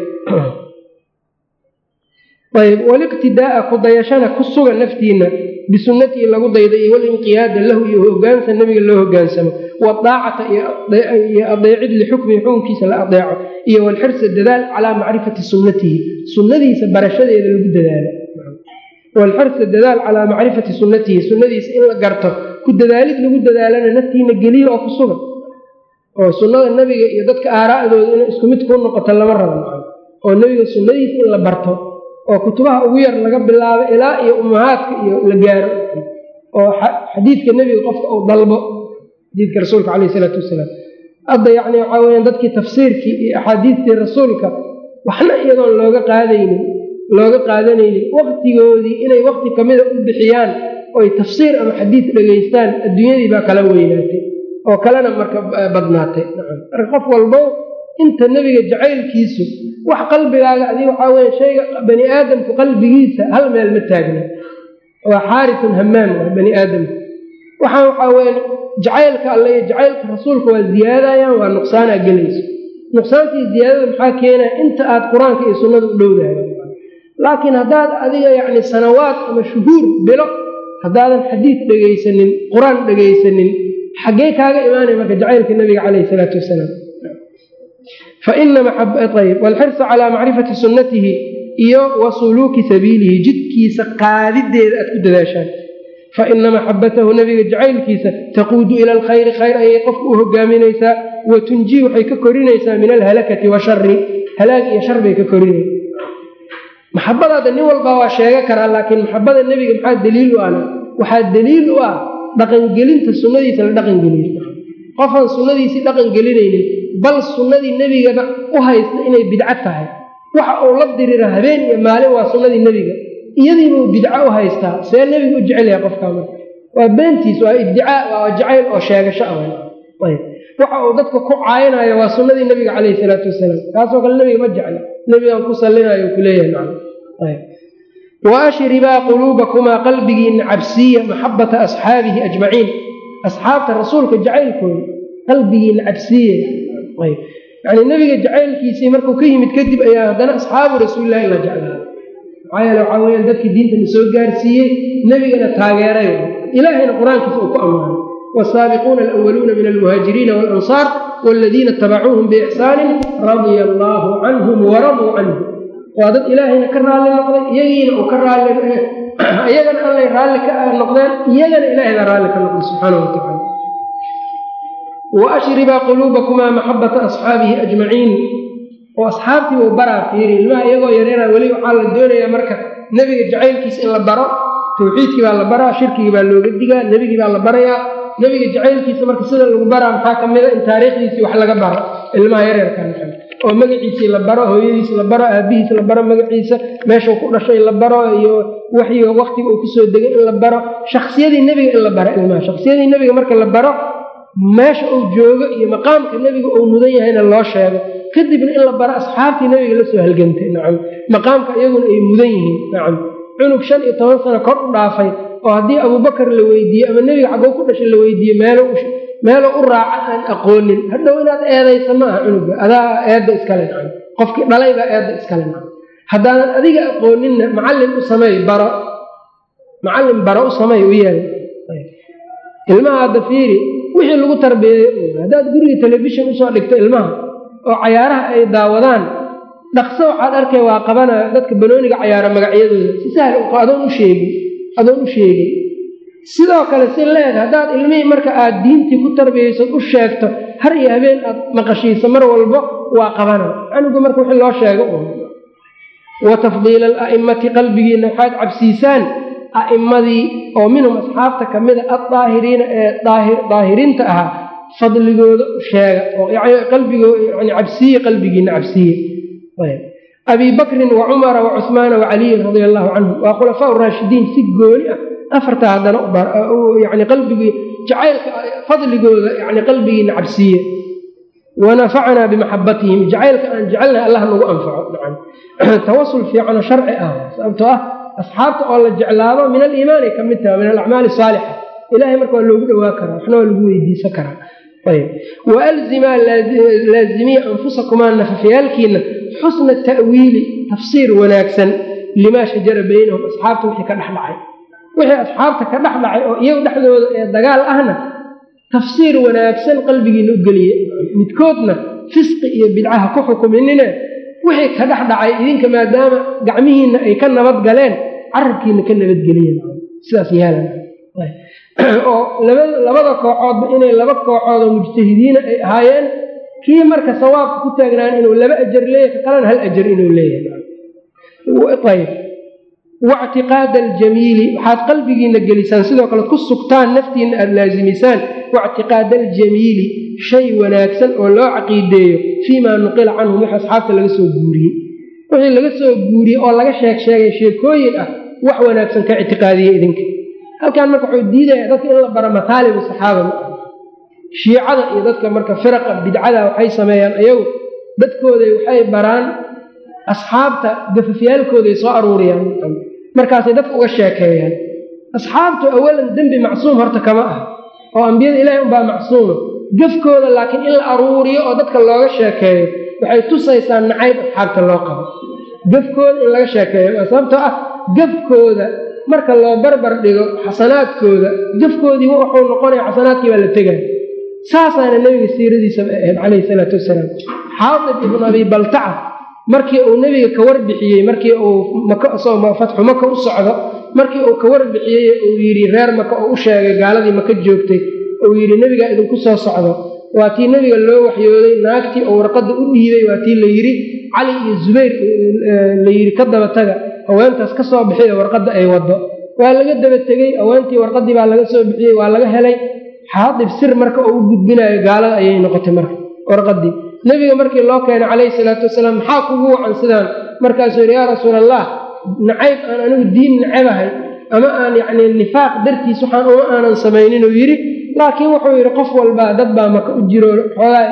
ayb waliqtidaaa kudayashana ku suga naftiina bisunnatii lagu daydo iyo walinqiyaada lahu iyo hogaansa nebiga loo hogaansamo wadaacata iyo adeecid lixukmihi xukunkiisa la adeeco iyo walxirsa dadaal calaa macrifati sunnatihi sunnadiisa barashadeeda lagu dadaalo walxirsa dadaal calaa macrifati sunnatihi sunnadiisa in la garto ku dadaalid lagu dadaalana naftiina geliyo oo ku sugan oo sunnada nebiga iyo dadka aaraa'dooda inay isku mid kuu noqoto lama rabo oo nebiga sunnadiisa in la barto oo kutubaha ugu yar laga bilaabo ilaa iyo ummahaadka iyo la gaaro oo xadiidka nebiga qofka uu dalbo xadiidka rasuulka caleyh isalaatu wasalaam hadda yacni waxaa weyaan dadkii tafsiirkii iyo axaadiistii rasuulka waxna iyadoon looga qaadaynin looga qaadanaynin waktigoodii inay wakti kamida u bixiyaan oy tafsiir ama xadiid dhegaystaan adduunyadii baa kala weynaatay oo kalena marka badnaatay marka qof walbo inta nebiga jacaylkiisu wax qalbigaaga adig waxaa weya shayga bani aadamku qalbigiisa hal meel ma taagna waa xaarisun hamaam ah bani aadamku waxaan waxaa weya jacaylka alle iyo jacaylka rasuulka waa ziyaadayaan waa nuqsaanaa gelayso nuqsaantii ziyaadada maxaa keenaya inta aad qur-aanka iyo sunnada u dhowdahay laakiin haddaad adiga yacni sanawaad ama shuhuur bilo haddaadan xadiid dhegaysanin qur-aan dhegaysanin xaggee kaaga imaanaya marka jacaylka nebiga caleyhi isalaatu wasalaam fainayb walxirsa calaa macrifati sunnatihi iyo wa suluuki sabiilihi jidkiisa qaadideeda aad ku dadaashaan faina maxabatahu nebiga jacaylkiisa taquudu ila alkhayri khayr ayay qofka u hogaaminaysaa wa tunjii waxay ka korinaysaa min alhalakati washari halaag iyo shar bay ka korinaysa maxabadaada nin walbaa waa sheega karaa laakiin maxabada nebiga maxaa daliil u ahna waxaa daliil u ah dhaqangelinta sunnadiisa la dhaqangeliyo qofaan sunnadiisii dhaqangelinaynin bal sunnadii nebigaba u haysta inay bidco tahay waxa uu la dirira habeen iyo maalin waa sunnadii nebiga iyadiibuu bidco u haystaa see nebiga u jecel yahay qofkaa marka waa beentiis waa ibdicaa waa jacayl oo sheegasho ah waxa uu dadka ku caayinayo waa sunnadii nebiga caleyhi salaatu wasalaam kaasoo kale nebiga ma jecla nebigaan ku sallinayo kuleeyahay wa ashribaa quluubakumaa qalbigiina cabsiiya maxabata asxaabihi ajmaciin asxaabta rasuulka jacaylkooda qalbigiina cabsiiya yani nebiga jacaylkiisii markuu ka yimid kadib ayaa haddana asxaabu rasuulilahi la jeclaa maxaa yeele waxaa weyaan dadkii diintana soo gaarsiiyey nebigana taageeray ilaahayna qur-aankiisa uu ku ammaanay wsaabiquuna alwaluuna min almuhaajiriina walansaar waladiina itabacuuhum biixsaanin radia allaahu canhum waraduu canhu waa dad ilaahayna ka raalli noqday iyagiina uu ka raalli iyagana allay raalli ka noqdeen iyagana ilaahayna raalli ka noqday subxaana wa tacala waashribaa quluubakumaa maxabata asxaabihi ajmaciin oo asxaabtii uu baraa fiiri ilmaha iyagoo yareera weli waxaa la doonayaa marka nebiga jacaylkiisa in la baro tawxiidkii baa la baraa shirkigii baa looga digaa nebigii baa la barayaa nebiga jacaylkiisa marka sida lagu baraa maxaa ka mida in taariikhdiisii wax laga baro ilmaha yareerka oo magaciisii la baro hooyadiis la baro aabihiis la baro magaciisa meeshuu ku dhashay la baro iyo waxyiga waktiga uu kusoo degay in la baro shaksiyadii nebiga in la baro ilmaha shaksiyadii nebiga marka la baro meesha uu joogo iyo maqaamka nebiga uu mudan yahayna loo sheego kadibna in la baro asxaabtii nebiga la soo halgantay nacam maqaamka iyaguna ay mudan yihiin nacam cunug shan iyo toban sano kor u dhaafay oo haddii abubakar la weydiiye ama nebiga xaggoo ku dhashay la weydiiye meelo meeloo u raaca aan aqoonin hadhow inaad eedaysa ma aha cunuga adaa eedda iskale nacam qofkii dhalay baa eedda iskale nacam haddaanan adiga aqooninna macallin u sameey baro macallin baro u sameey u yeel ilmaha hadda fiiri wixii lagu tarbiyeeyo haddaad guriga telefishon usoo dhigto ilmaha oo cayaaraha ay daawadaan dhaqso waxaad arkay waa qabana dadka banooniga cayaara magacyadooda si sahal adoon u sheegin adoon u sheegin sidoo kale si leed haddaad ilmihii marka aad diintii ku tarbiyayso u sheegto har iyo habeen aad maqashiiso mar walbo waa qabana canuga marka wixii loo sheego wa tafdiila ala'immati qalbigiina waxaad cabsiisaan a'immadii oo minhum asxaabta ka mida addaahiriina ee daahiriinta ahaa fadligooda u sheega oo qalbigoo yani cabsiye qalbigiina cabsiye abi bakrin wa cumara wa cuhmaana wa caliyin radia allahu canhum waa khulafaa raashidiin si gooni ah afarta haddana yani qalbigii jacaylka fadligooda yani qalbigiina cabsiiye wanafacnaa bimaxabatihim jacaylka aan jecelnahay allah nagu anfaco nacam tawasul fiicanoo sharci ah sababtoo ah asxaabta oo la jeclaado min aliimaani ka mid taha min alacmaali saalixa ilahay marka waa loogu dhowaa karaa waxna waa lagu weydiisan karaa ayb waalzimaa laazimiya anfusakumaa nafafyaalkiina xusna ta'wiili tafsiir wanaagsan limaa shajara baynahum asxaabta wixii ka dhexdhacay wixii asxaabta ka dhex dhacay oo iyagu dhexdooda ee dagaal ahna tafsiir wanaagsan qalbigiina u geliye midkoodna fisqi iyo bidcaha ku xukuminine wixii ka dhex dhacay idinka maadaama gacmihiinna ay ka nabad galeen carabkiina ka nabadgeliyen sidaas yeelan oo labada kooxoodba inay laba kooxood oo mujtahidiina ay ahaayeen kii marka sawaabka ku taagnaan inuu laba ajar leeyahay ka kalena hal ajar inuu leeyahay wactiqaada aljamiili waxaad qalbigiina gelisaan sidoo kale ku sugtaan naftiina aada laasimisaan waictiqaada aljamiili shay wanaagsan oo loo caqiideeyo fii maa nuqila canhum wix asxaabta laga soo guuriyey wixii laga soo guuriyey oo laga sheeg sheegay sheekooyin ah wax wanaagsan ka ictiqaadiye idinka halkan marka wuxuu diidaya dadka in la baro mataalibu saxaaba ma aha shiicada iyo dadka marka firaqa bidcada waxay sameeyaan ayagu dadkooday waxay baraan asxaabta gafafyaalkooday soo aruuriyaan markaasay dadka uga sheekeeyaan asxaabtu awalan dembi macsuum horta kama ah oo ambiyada ilaahay unbaa macsuuma gafkooda laakiin in la aruuriyo oo dadka looga sheekeeyo waxay tusaysaa nacayb asxaabta loo qabo gafkooda in laga sheekeeyo sababtoo ah gafkooda marka loo barbar dhigo xasanaadkooda gafkoodii wuxuu noqonaya xasanaadkii baa la tegaya saasaana nebiga siiradiisaba ahayd calayhi salaatu wasalaam xaadib ibnu abi baltaca markii uu nebiga ka warbixiyey markii uu fatxu maka u socdo markii uu ka warbixiyey uu yidhi reer maka oo u sheegay gaaladii maka joogtay uu yidhi nebigaa idinku soo socdo waa tii nebiga loo waxyooday naagtii oo warqadda u dhiibay waa tii la yidhi cali iyo zubayr la yidhi ka daba taga haweentaas ka soo bixiya warqadda ay waddo waa laga daba tegey haweentii warqaddii baa laga soo bixiyey waa laga helay xaadib sir marka oo u gudbinayo gaalada ayay noqotay marka warqaddii nebiga markii loo keenay calayhi salaatu wasalaam maxaa kugu wacan sidaan markaasuu yidhi yaa rasuul allah nacayb aan anigu diin nacabahay ama aan yacni nifaaq dartiis waxaan uma aanan samaynin uu yidhi laakiin wuxuu yidhi qof walbaa dad baa maka u jiro xoogaa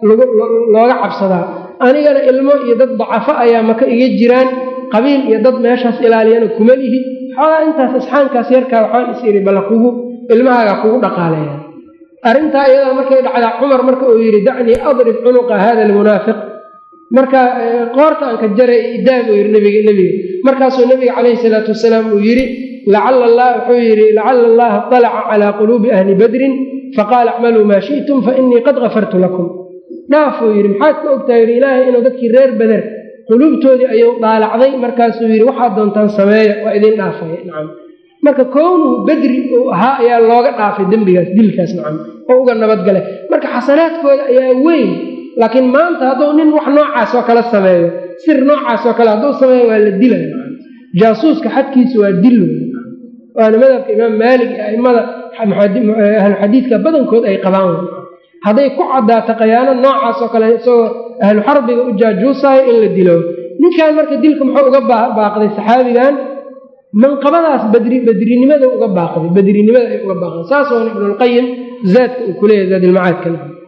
looga cabsadaa anigana ilmo iyo dad dacafo ayaa maka iga jiraan qabiil iyo dad meeshaas ilaaliyana kuma lihi xoogaa intaas asxaankaas yarkaa waxaan is idhi balla kugu ilmahaagaa kugu dhaqaaleeya arrintaa iyadaa markay dhacdaa cumar marka uu yidhi dacnii adrib cunuqa hada almunaafiq marka qoorta aan ka jaray idaa buu yidhi nbiga nebiga markaasuu nebiga calayhi salaatu wasalaam uu yidhi lacala allah wuxuu yidhi lacala allaha طalaca calaa quluubi ahli badrin faqaala acmaluu maa shi'tum fainii qad gafartu lakum dhaafuu yidhi maxaad ka ogtaha yidhi ilaahay inuu dadkii reer beder quluubtoodii ayuu dhaalacday markaasuu yidhi waxaad doontaan sameeya waa idin dhaafaya nacam marka kownuhu bedri uu ahaa ayaa looga dhaafay dembigaas dilkaas nacam oo uga nabadgalay marka xasanaadkooda ayaa weyn laakiin maanta hadduu nin wax noocaas oo kale sameeyo sir noocaas oo kale hadduu sameeyo waa la dilay jaasuuska xadkiisa waa dil waana madhabka imaam maalik iyo aimada ahluxadiidka badankood ay qabaan hadday ku cadaato khayaano noocaas oo kale isagoo ahlu xarbiga u jaajuusaayo in la dilo ninkan marka dilka muxuu uga baaqday saxaabigan manqabadaas badri badrinimada uga baaqday badrinimada ay uga baaqday saas oona ibnulqayim zaadka uu kuleeyahy zaadilmacaadka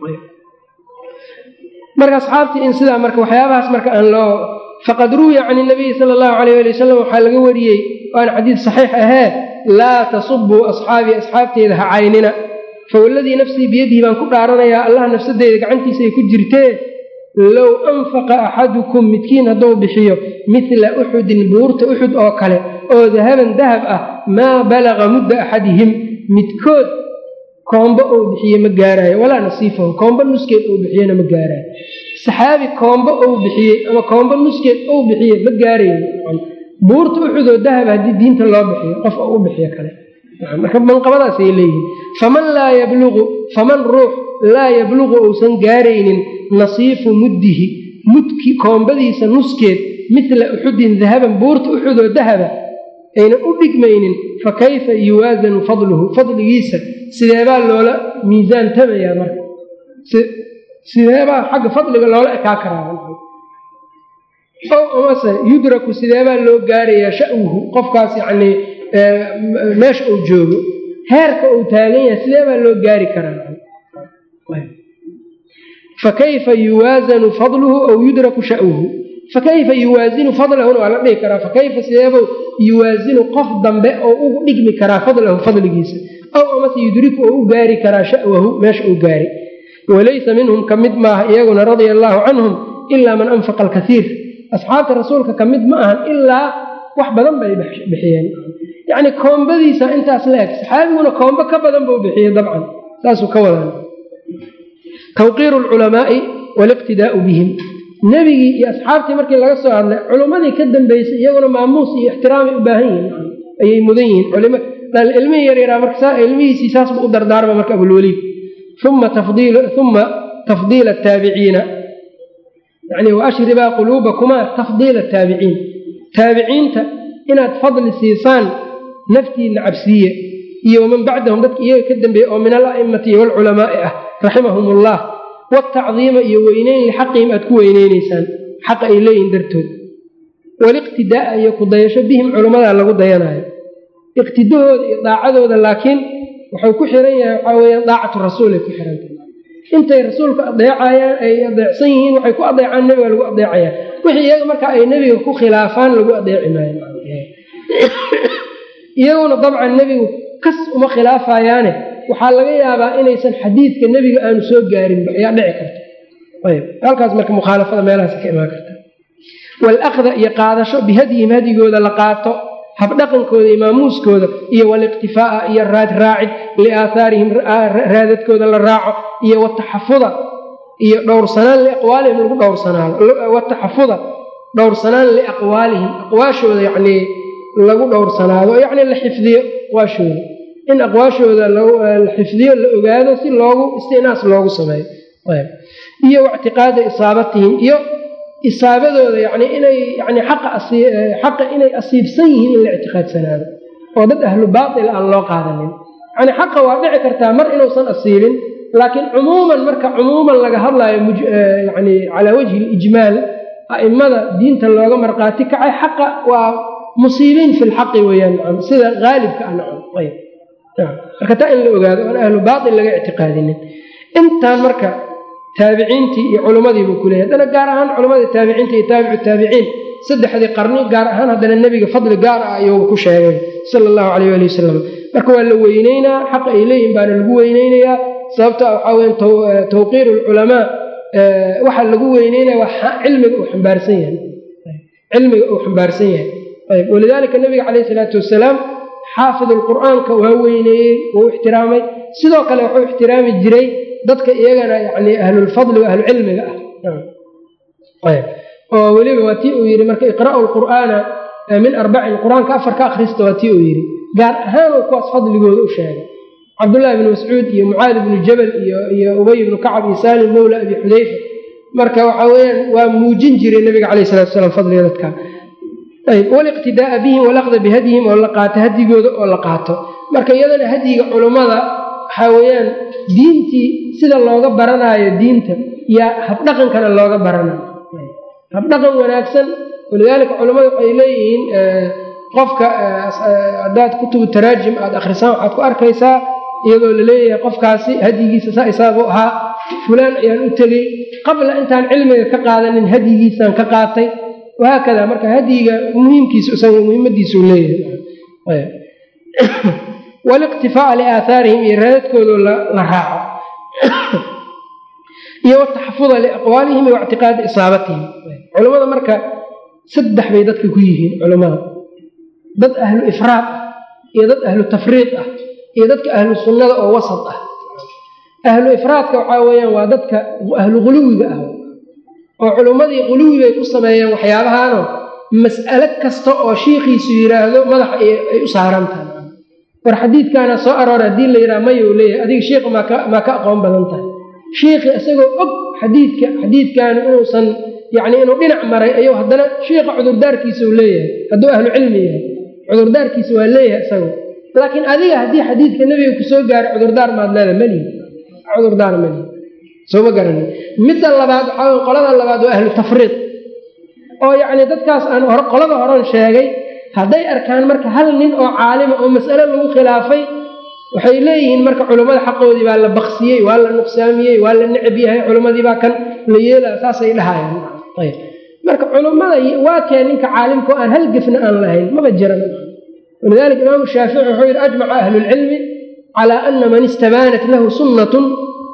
marka asxaabtii in sidaa marka waxyaabahaas marka aan loo faqad ruwiya can nabiyi sala allahu alayh ali wasalam waxaa laga wariyey waana xadiid saxiix ahee laa tasubuu asxaabii asxaabteeda ha caynina fawaladii nafsii biyadihi baan ku dhaaranayaa allah nafsadeyda gacantiisa ay ku jirtee low anfaqa axadukum midkiin hadduu bixiyo midla uxudin buurta uxud oo kale oo dahaban dahab ah maa balaga mudda axadihim midkood koombo ou bixiye ma gaaraayo walaa nasiifahu koombo nuskeed ou bixiyena ma gaaraayo saxaabi koombo ou bixiyey ama koombo nuskeed ou bixiye ma gaarayo buurta uxudoo dahab haddii diinta loo bixiyo qof oo u bixiyo kale marka manqabadaasay leeyihiin faman laa yabluqu faman ruux laa yabluqu uusan gaaraynin nasiifu muddihi mudki koombadiisa nuskeed midla uxudin dahaban buurta uxudoo dahaba aynan u dhigmaynin fa kayfa yuwaasanu fadluhu fadligiisa sideebaa loola miisaan tamayaa marka sideebaa xagga fadliga loola ekaa karaa o amase yudraku sideebaa loo gaarayaa sha'wuhu qofkaas yacnii meesha uu joogo heerka uu taagan yahay sideebaa loo gaari karaa fakayfa yuwaasanu fadluhu aw yudraku sha'wuhu fakayfa yuwaasinu fadlahuna waa la dhihi karaa fakayfa sideebuu yuwaasinu qof dambe oo ugu dhigmi karaa fadlahu fadligiisa aw amase yudriku oo u gaari karaa sha'wahu meesha uu gaari walaysa minhum ka mid maaha iyaguna radia allaahu canhum ilaa man anfaqa alkasiir asxaabta rasuulka ka mid ma ahan ilaa wax badan bay bixiyeen yacni koombadiisa intaas la eg saxaabiguna koombo ka badan buu bixiyey dabcan saasuu ka wadaan tawqiiru alculamaai waaliqtidaa'u bihim nebigii iyo asxaabtii markii laga soo hadlay culimmadii ka dambeysay iyaguna maamuus iyo ixtiraamay u baahan yihiin ayay mudan yihiin ilmihii yaryaraa marka ilmihiisii saas buu u dardaarma marka abulwaliid uma uma tafdiila ataabiciina yani waashribaa quluubakumaa tafdiila ataabiciin taabiciinta inaad fadli siisaan naftiina cabsiiye iyo waman bacdahum dadka iyaga ka dambeeya oo min ala'imati waalculamaai ah raximahum ullah watacdiima iyo weyneyn lixaqihim aad ku weyneyneysaan xaqa ay leeyihin dartood waliqtidaa'a iyo ku dayasho bihim culimmadaa lagu dayanayo iqtidahooda iyo daacadooda laakiin wuxuu ku xiran yahay waxaa weyaan daacatu rasuul ay ku xirantahay intay rasuulka adeecayaan ay adeecsan yihiin waxay ku adeecaan nebiga lagu adeecayaan wixii iyaga marka ay nebiga ku khilaafaan lagu adeeci maayo iyaguna dabcan nebigu kas uma khilaafayaane waxaa laga yaabaa inaysan xadiidka nebiga aanu soo gaarinba ayaa dhici karta ayb halkaas marka mukhaalafada meelahaas ka imaan karta waalakda iyo qaadasho bihadyihim hadigooda la qaato habdhaqankooda iyo maamuuskooda iyo waliqtifaa'a iyo raadraacid liaahaarihim raadadkooda la raaco iyo wataxafuda iyo dhowrsanaan liaqwaalihim lagu dhowrsanaado wataxafuda dhowrsanaan liaqwaalihim aqwaashooda yacnii lagu dhowrsanaado yacni la xifdiyo aqwaashooda in aqwaashooda la xifdiyo la ogaado si loogu istinaas loogu sameeyo iyo waictiqaada isaabatihim iyo isaabadooda yani inay yani xaqa inay asiibsan yihiin in la ictiqaadsanaado oo dad ahlu baatil aan loo qaadanin yani xaqa waa dhici kartaa mar inuusan asiibin laakiin cumuuman marka cumuuman laga hadlaayo yani calaa wajhi lijmaal a'immada diinta looga marqaati kacay xaqa waa musiibiin fi lxaqi weeyaan sida haalibka ah nacam ayb marka taa in la ogaado aan ahlu baatil laga ictiqaadinin intaan marka taabiciintii iyo culummadii buu kuleeyay haddana gaar ahaan culamadii taabiciinta iyo taabicu taabiciin saddexdii qarni gaar ahaan haddana nebiga fadli gaar ah ayuu ku sheegay sala allahu calayh ali wasalam marka waa la weyneynaa xaqa ay leeyihin baana lagu weyneynayaa sababta waxaa weya tawqiiru alculamaa waxaa lagu weyneynaya waa cilmiga uu xambaarsan yahay cilmiga uu xambaarsan yahay ayb walidaalika nabiga calayh isalaatu wasalaam xaafid alqur'aanka waa weyneeyey wuu ixtiraamay sidoo kale wuxuu ixtiraami jiray dadka iyagana yani ahlulfadli wa ahlucilmiga ah oo weliba waa tii uu yidhi marka iqra'u lqur'aana min arbacin qur-aanka afar ka akhrista waa tii uu yidhi gaar ahaan uu kuwaas fadligooda u sheegay cabdullahi bni mascuud iyo mucaadi bni jabal iyo ubay bnu kacab iyo saalim mowla abi xudayfa marka waxa weyaan waa muujin jiray nabiga calayh salatu salaam fadliga dadka ayb waliqtidaaa bihim walaqda bihadyihim oo la qaato hadigooda oo la qaato marka iyadana hadyiga culummada waxaa weeyaan diintii sida looga baranaayo diinta yaa habdhaqankana looga baranayo habdhaqan wanaagsan walidaalika culummada waxay leeyihiin qofka haddaad kutubu taraajim aada akhrisaan waxaad ku arkaysaa iyadoo laleeyahay qofkaasi hadyigiisa saa isaagu ahaa fulaan ayaan u tegey qabla intaan cilmiga ka qaadanin hadyigiisaan ka qaatay wahaakada marka hadyiga muhiimkiisu isaga muhiimadiisu leeyahay waliqtifaa'a liaahaarihim iyo raadadkoodo la raaco iyo wataxafuda liaqwaalihim iyo ictiqaadi isaabatihim culammada marka saddex bay dadka ku yihiin culammada dad ahlu ifraad ah iyo dad ahlu tafriid ah iyo dadka ahlu sunnada oo wasad ah ahlu ifraadka waxaa weeyaan waa dadka ahlu quluwiga ah oo culummadii quluwi bay ku sameeyeen waxyaabahaanoo mas'alo kasta oo shiikhiisu yidhaahdo madaxa ay u saaran tahay war xadiidkaana soo aroora haddii la yidhaha mayou leeyahay adiga shiikhu maa ka aqoon badan tahay shiikhii isagoo og xadiidka xadiidkaanu inuusan yacni inuu dhinac maray ayuu haddana shiikha cudurdaarkiisa uu leeyahay hadduu ahlu cilmi yahay cudurdaarkiisa waa leeyahay isagu laakiin adiga haddii xadiidka nebiga kusoo gaaro cudurdaar maad leeda malihi cudurdaar malihi sooma garanin midda labaad waxaa qolada labaad waa ahlu tafriid oo yacni dadkaas aan hore qolada horan sheegay hadday arkaan marka hal nin oo caalima oo mas'ale lagu khilaafay waxay leeyihiin marka culummada xaqoodii baa la baksiyey waa la nuqsaamiyey waa la necab yahay culimmadii baa kan la yeelaa saasay dhahayaan ayb marka culummada waa kee ninka caalimkao aan hal gefna aan lahayn maba jiran walidalika imaamu shaafici wuxuu yidhi ajmaca ahlulcilmi calaa ana man istabaanat lahu sunnatun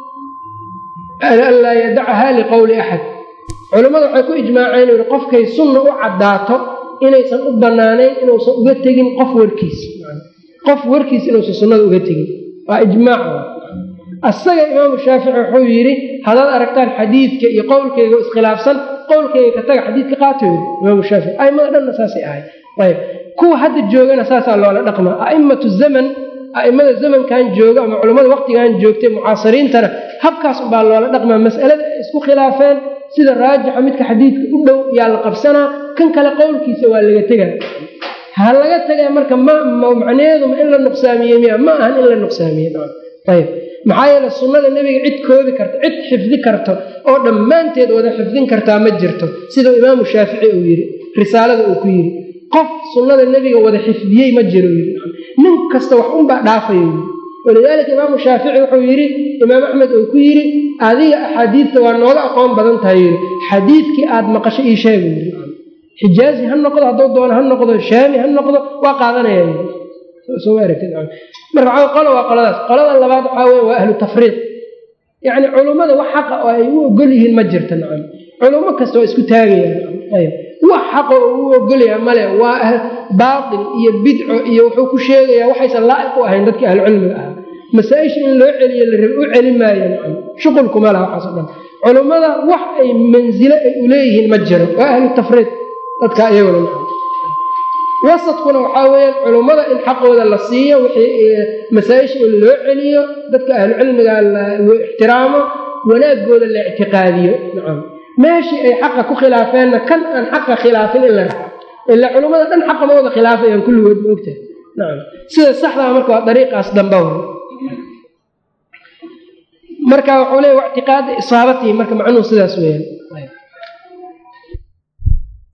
an laa yadacaha liqowli axad culummada waxay ku ijmaaceen yidhi qofkay sunna u caddaato inaysan u bannaanayn inuusan uga tegin qof warkiis qof warkiis inuusan sunnada uga tegin waa ijmaac asaga imaamu shaafici wuxuu yidhi haddaad aragtaan xadiidka iyo qowlkayga iskhilaafsan qowlkayga ka taga xadiidka qaato yidhi imaamu shaafici aimada dhanna saasay ahay ayb kuwa hadda joogana saasaa loola dhaqmaa a'immatu zaman a'immada zamankan jooga ama culammada waqtigan joogtay mucaasiriintana habkaas ubaa loola dhaqmaa mas'alada ay isku khilaafeen sida raajixa midka xadiidka u dhow yaa la qabsanaa kan kale qowlkiisa waa laga tegaa ha laga tegaya marka mmacnaheeduma in la nuqsaamiye miya ma ahan in la nuqsaamiye ayb maxaa yeele sunnada nebiga cid koobi karta cid xifdi karto oo dhammaanteed wada xifdin kartaa ma jirto sidau imaamu shaafici uu yidhi risaalada uu ku yidhi qof sunnada nebiga wada xifdiyey ma jiro yidhi nin kasta wax unbaa dhaafaya yidhi walidaalika imaamu shaafici wuxuu yidhi imaam axmed uu ku yidhi adiga axaadiidta waa nooga aqoon badan tahay yidhi xadiidkii aad maqasho ii sheega yidhi xijaazi ha noqdo hadduu doono ha noqdo shaami ha noqdo waa qaadanaya marka waxaa qolo waa qoladaas qolada labaad waxaa wey waa ahlu tafriiq yacni culummada wax xaqa oo ay u ogol yihiin ma jirta nacam culummo kasta waa isku taagayaan ayb wax xaqa oo u ogolyaha male waa baatil iyo bidco iyo wuxuu ku sheegayaa waxaysan laa'iq u ahayn dadkii ahlucilmiga ahaa masaa-isha in loo celiyo la rabe u celi maayo nacam shuqulkuma laha waxaaso dhan culummada wax ay mansilo ay uleeyihiin ma jiro waa ahlu tafriiq dadka iyaguna nacam wasadkuna waxaa weeyaan culummada in xaqooda la siiyo wixii masaa-isha in loo celiyo dadka ahlucilmiga loo ixtiraamo wanaagooda la ictiqaadiyo nacam meeshii ay xaqa ku khilaafeenna kan aan xaqa khilaafin in la raco ilaa culummada dhan xaqa ma wada khilaafayaan kulligood ma ogtahay nacam sida saxdaa marka waa dariiqaas damba w marka wuxuu leeya ictiqaada isaabatihi marka macnuhu sidaas weeyaan